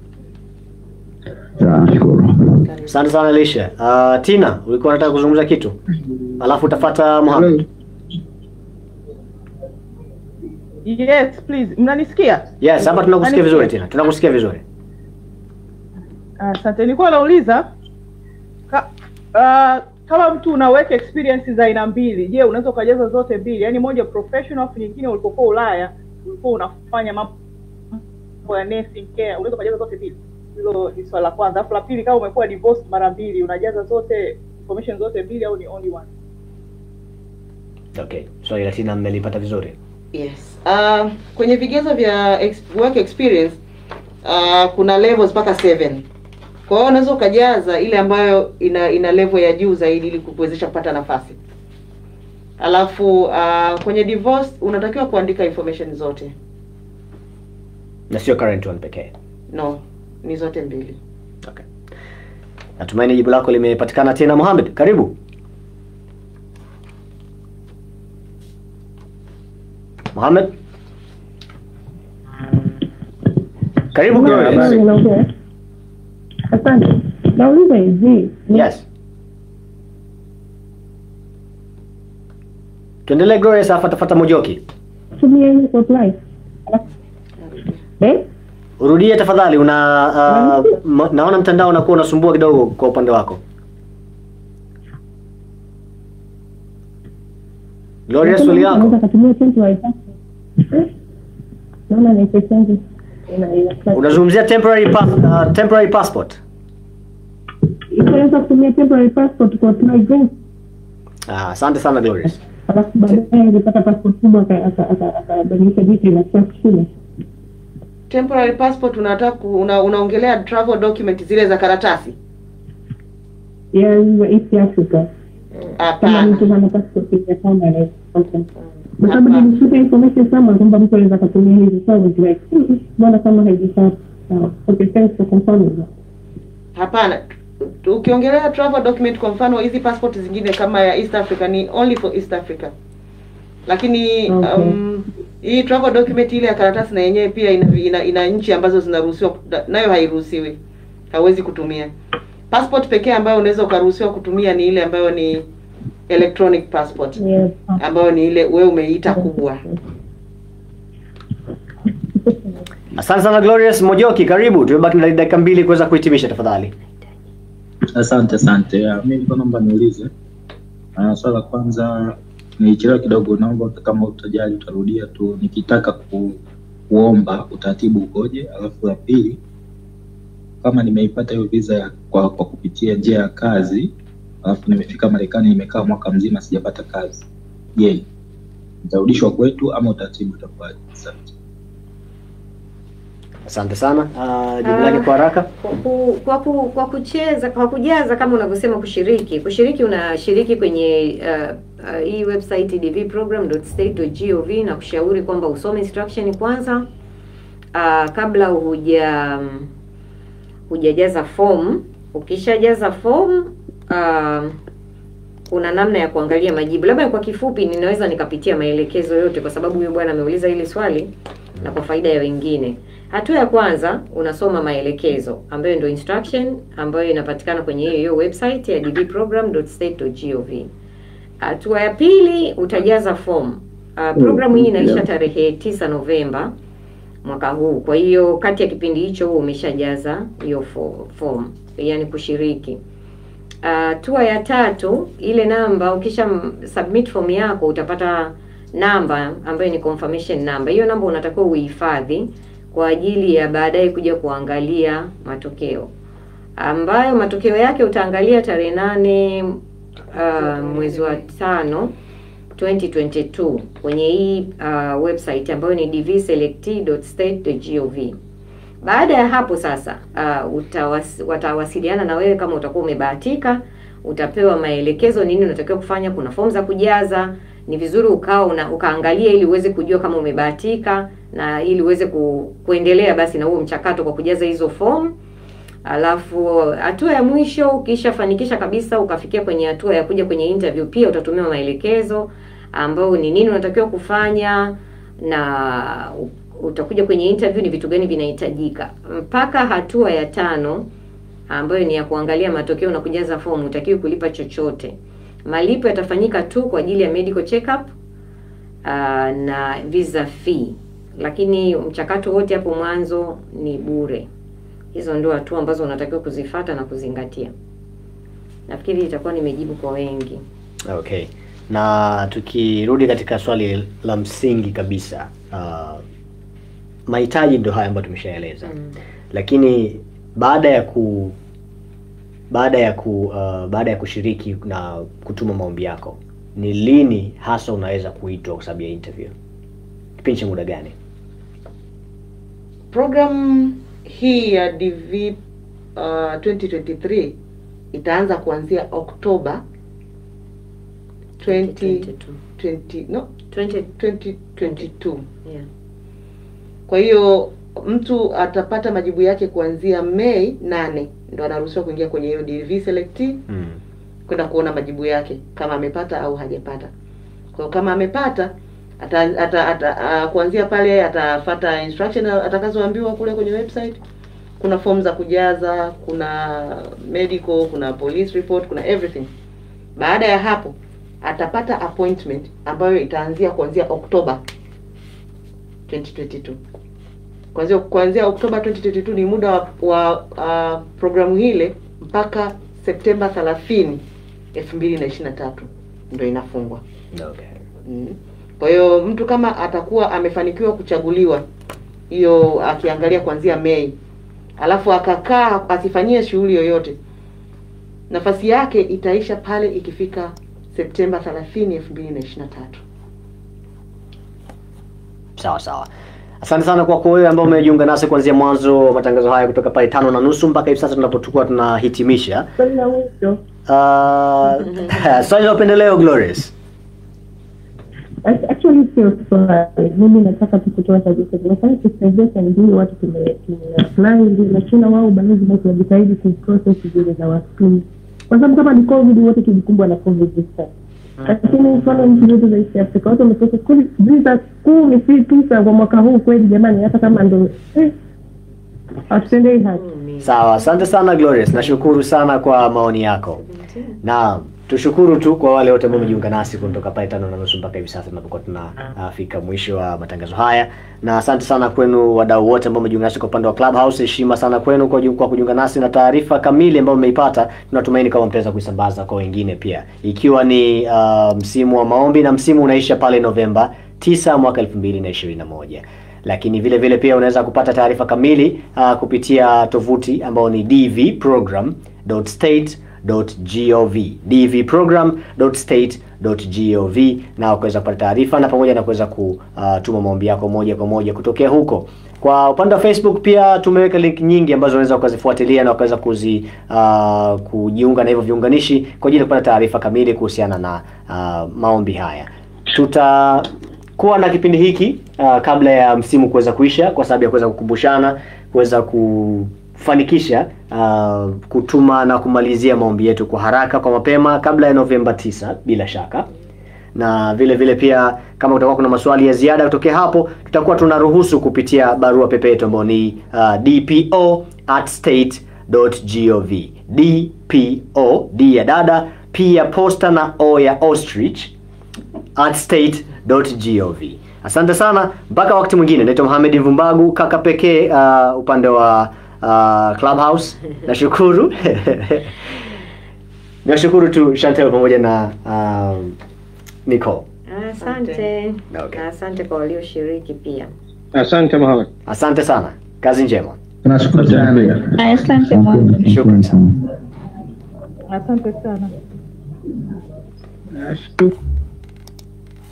sawa nashukuru Asante sana Elisha. Uh, Tina, ulikuwa unataka kuzungumza kitu? Alafu utafata Mohamed. Yes, please. Mnanisikia? Yes, hapa tunakusikia Mnanisikia? vizuri tena. Tunakusikia vizuri. Asante. Nilikuwa nauliza ka, uh, kama mtu una work experience za aina mbili, je, unaweza ukajaza zote mbili? Yaani moja professional afu nyingine ulipokuwa Ulaya ulikuwa unafanya mambo ya nursing care, unaweza ukajaza zote mbili? Hilo ni swala la kwanza. Alafu la pili, kama umekuwa divorced mara mbili, unajaza zote information zote mbili au ni only one? Okay. Swali la Tina mmelipata vizuri. Yes. Uh, kwenye vigezo vya ex work experience uh, kuna levels mpaka 7. Kwa hiyo unaweza ukajaza ile ambayo ina ina level ya juu zaidi ili kukuwezesha kupata nafasi. Alafu uh, kwenye divorce unatakiwa kuandika information zote. Na sio current one pekee. No, ni zote mbili. Natumaini jibu lako limepatikana tena Mohamed. Karibu. Mohamed. Karibu Habari, Glorious. naongea. Asante. Nauliza hivi. Yes. Tuendelee Glorious afa tafata Mojoki. Tumia hii apply. Eh? Urudie tafadhali una uh, ma- naona mtandao unakuwa unasumbua kidogo kwa upande wako. Glorious swali yako. Unaweza kutumia temporary passport. Eh? Naona ni percentage ina ina Unazungumzia temporary pass, uh, temporary passport. Unaweza kutumia temporary passport kwa apply green. Ah, asante sana Glorious. Alafu baadaye angepata passport kubwa aka- aka- aka- akabadilisha vitu na kuwa shule. Temporary passport unataka ku- una, unaongelea travel document zile za karatasi? Ya hiyo East Africa. Kama Hapana. mtu hana passport ya kama anaweza kupata. Kwa sababu nilishuka information sama kwamba mtu anaweza kutumia hizi so I was like, "Hmm, mbona kama haijakaa sawa. Okay, thanks for confirming that. Hapana. Ukiongelea travel document kwa mfano hizi passport zingine kama ya East Africa ni only for East Africa. Lakini Okay. um, hii travel document ile ya karatasi na yenyewe pia ina, ina, ina nchi ambazo zinaruhusiwa na- nayo hairuhusiwi. Hauwezi kutumia. Passport pekee ambayo unaweza ukaruhusiwa kutumia ni ile ambayo ni electronic passport Yes. ambayo ni ile wewe umeiita kubwa. Asante sana Glorious Mojoki, karibu. Tumebaki na dakika mbili kuweza kuhitimisha tafadhali. Asante, asante. Ah, Mimi nilikuwa naomba niulize. Uh, swala la kwanza nilichelewa kidogo, naomba kama utajali utarudia tu, nikitaka ku, kuomba utaratibu ukoje? Alafu la pili, kama nimeipata hiyo visa ya, kwa, kwa kupitia njia ya kazi, alafu nimefika Marekani nimekaa mwaka mzima sijapata kazi, je, nitarudishwa kwetu ama utaratibu utakuwaje? Asante. Asante sana. Uh, jibu lake kwa haraka. Kwa, ku, kwa, ku, kwa kucheza kwa kujaza kama unavyosema kushiriki kushiriki unashiriki kwenye uh, uh, hii website dvprogram.state.gov na kushauri kwamba usome instruction kwanza uh, kabla huja hujajaza form ukishajaza form uh, kuna namna ya kuangalia majibu labda kwa kifupi ninaweza nikapitia maelekezo yote kwa sababu huyu bwana ameuliza hili swali na kwa faida ya wengine hatua ya kwanza unasoma maelekezo ambayo ndio instruction ambayo inapatikana kwenye hiyo hiyo website ya dbprogram.state.gov hatua ya pili utajaza form uh, programu hii inaisha yeah. tarehe 9 Novemba mwaka huu. Kwa hiyo kati ya kipindi hicho huo umeshajaza hiyo fo- form, yani kushiriki. Hatua ya tatu, ile namba ukisha m- submit form yako utapata namba ambayo ni confirmation number. Hiyo namba unatakiwa uhifadhi kwa ajili ya baadaye kuja kuangalia matokeo, ambayo matokeo yake utaangalia tarehe nane uh, mwezi wa tano 2022 kwenye hii uh, website ambayo ni dvselect.state.gov. Baada ya hapo sasa uh, utawas, watawasiliana na wewe kama utakuwa umebahatika, utapewa maelekezo nini unatakiwa kufanya. Kuna fomu za kujaza, ni vizuri ukawa una, ukaangalia ili uweze kujua kama umebahatika na ili uweze ku, kuendelea basi na huo mchakato kwa kujaza hizo fomu. Alafu hatua ya mwisho ukishafanikisha kabisa ukafikia kwenye hatua ya kuja kwenye interview, pia utatumiwa maelekezo ambao ni nini unatakiwa kufanya na u- utakuja kwenye interview, ni vitu gani vinahitajika. Mpaka hatua ya tano ambayo ni ya kuangalia matokeo na kujaza fomu, utakiwi kulipa chochote. Malipo yatafanyika tu kwa ajili ya medical checkup uh, na visa fee, lakini mchakato wote hapo mwanzo ni bure. Hizo ndio hatua ambazo unatakiwa kuzifata na kuzingatia. Nafikiri itakuwa nimejibu kwa wengi. Okay, na tukirudi katika swali la msingi kabisa, uh, mahitaji ndio haya ambayo tumeshaeleza Mm. lakini baada ya ku baada ya ku uh, baada ya kushiriki na kutuma maombi yako ni lini hasa unaweza kuitwa kwa sababu ya interview kipindi cha muda gani Program hii ya DV uh, 2023 itaanza kuanzia Oktoba 20, 20, no 2022. Yeah. Kwa hiyo mtu atapata majibu yake kuanzia Mei nane ndo anaruhusiwa kuingia kwenye hiyo DV select mm. kwenda kuona majibu yake kama amepata au hajapata. Kwa hiyo kama amepata ata, ata, ata, uh, kuanzia pale atafata instruction atakazoambiwa kule kwenye website. Kuna form za kujaza, kuna medical, kuna police report, kuna everything. Baada ya hapo atapata appointment ambayo itaanzia kuanzia Oktoba 2022. Kuanzia kuanzia Oktoba 2022 ni muda wa, wa uh, programu hile mpaka Septemba 30 2023 ndio inafungwa. Okay. Mm. Kwa hiyo mtu kama atakuwa amefanikiwa kuchaguliwa hiyo akiangalia kuanzia Mei, alafu akakaa asifanyie shughuli yoyote, nafasi yake itaisha pale ikifika Septemba 30 2023. sawa sawa asante sana kwako wewe ambao umejiunga nasi kuanzia mwanzo wa matangazo haya kutoka pale tano na nusu mpaka hivi sasa tunapotukua tunahitimisha Swali la mwisho. uh, swali la upendeleo glorious Act- Actually sio swali, mimi nataka tu kutoa suggestion. Nafanya sensitization ndio watu tume tumeapply ndio, lakini na wao balozi nao tunajitahidi kuprocess zile za wascreen, kwa sababu kama ni covid wote tulikumbwa na covid this time, lakini mfano nchi zetu za East Africa watu wameprocess kweli visa kumi si tisa kwa mwaka huu kweli, jamani, hata kama ndo eh, hatutendei haki. sawa asante sana glorious nashukuru sana kwa maoni yako na tushukuru tu kwa wale wote ambao wamejiunga nasi kutoka pale tano na nusu mpaka hivi sasa tunapokuwa tunafika mwisho wa matangazo haya na asante sana kwenu wadau wote ambao wamejiunga nasi kwa upande wa clubhouse heshima sana kwenu kwa, ju- kwa kujiunga nasi na taarifa kamili ambayo mmeipata tunatumaini kama mtaweza kuisambaza kwa wengine pia ikiwa ni uh, msimu wa maombi na msimu unaisha pale novemba 9 mwaka 2021 lakini vile vile pia unaweza kupata taarifa kamili uh, kupitia tovuti ambao ni dvprogram.state.gov dvprogram.state.gov na ukaweza kupata taarifa na pamoja na kuweza kutuma maombi yako moja kwa moja kutokea huko kwa upande wa facebook pia tumeweka link nyingi ambazo unaweza ukazifuatilia na ukaweza kuzi uh, kujiunga na hivyo viunganishi kwa ajili ya kupata taarifa kamili kuhusiana na uh, maombi haya tuta kuwa na kipindi hiki uh, kabla ya msimu kuweza kuisha kwa sababu ya kuweza kukumbushana kuweza kufanikisha uh, kutuma na kumalizia maombi yetu kwa haraka kwa mapema kabla ya Novemba 9 bila shaka na vile vile pia kama kutakuwa kuna maswali ya ziada kutokea hapo tutakuwa tunaruhusu kupitia barua pepe yetu ambayo ni uh, dpo at state.gov dpo d ya dada p ya posta na o ya ostrich at state.gov. Asante sana, mpaka wakati mwingine. Naitwa Mohamed Mvumbagu, kaka pekee uh, upande wa uh, Clubhouse. Nashukuru nashukuru tu Chantel pamoja na um, Nicole. Asante na asante kwa walioshiriki pia. Asante Mohamed. Asante sana, kazi njema. Tunashukuru sana. Aya, Asante Mohamed. Shukrani sana. Asante sana. Nashukuru.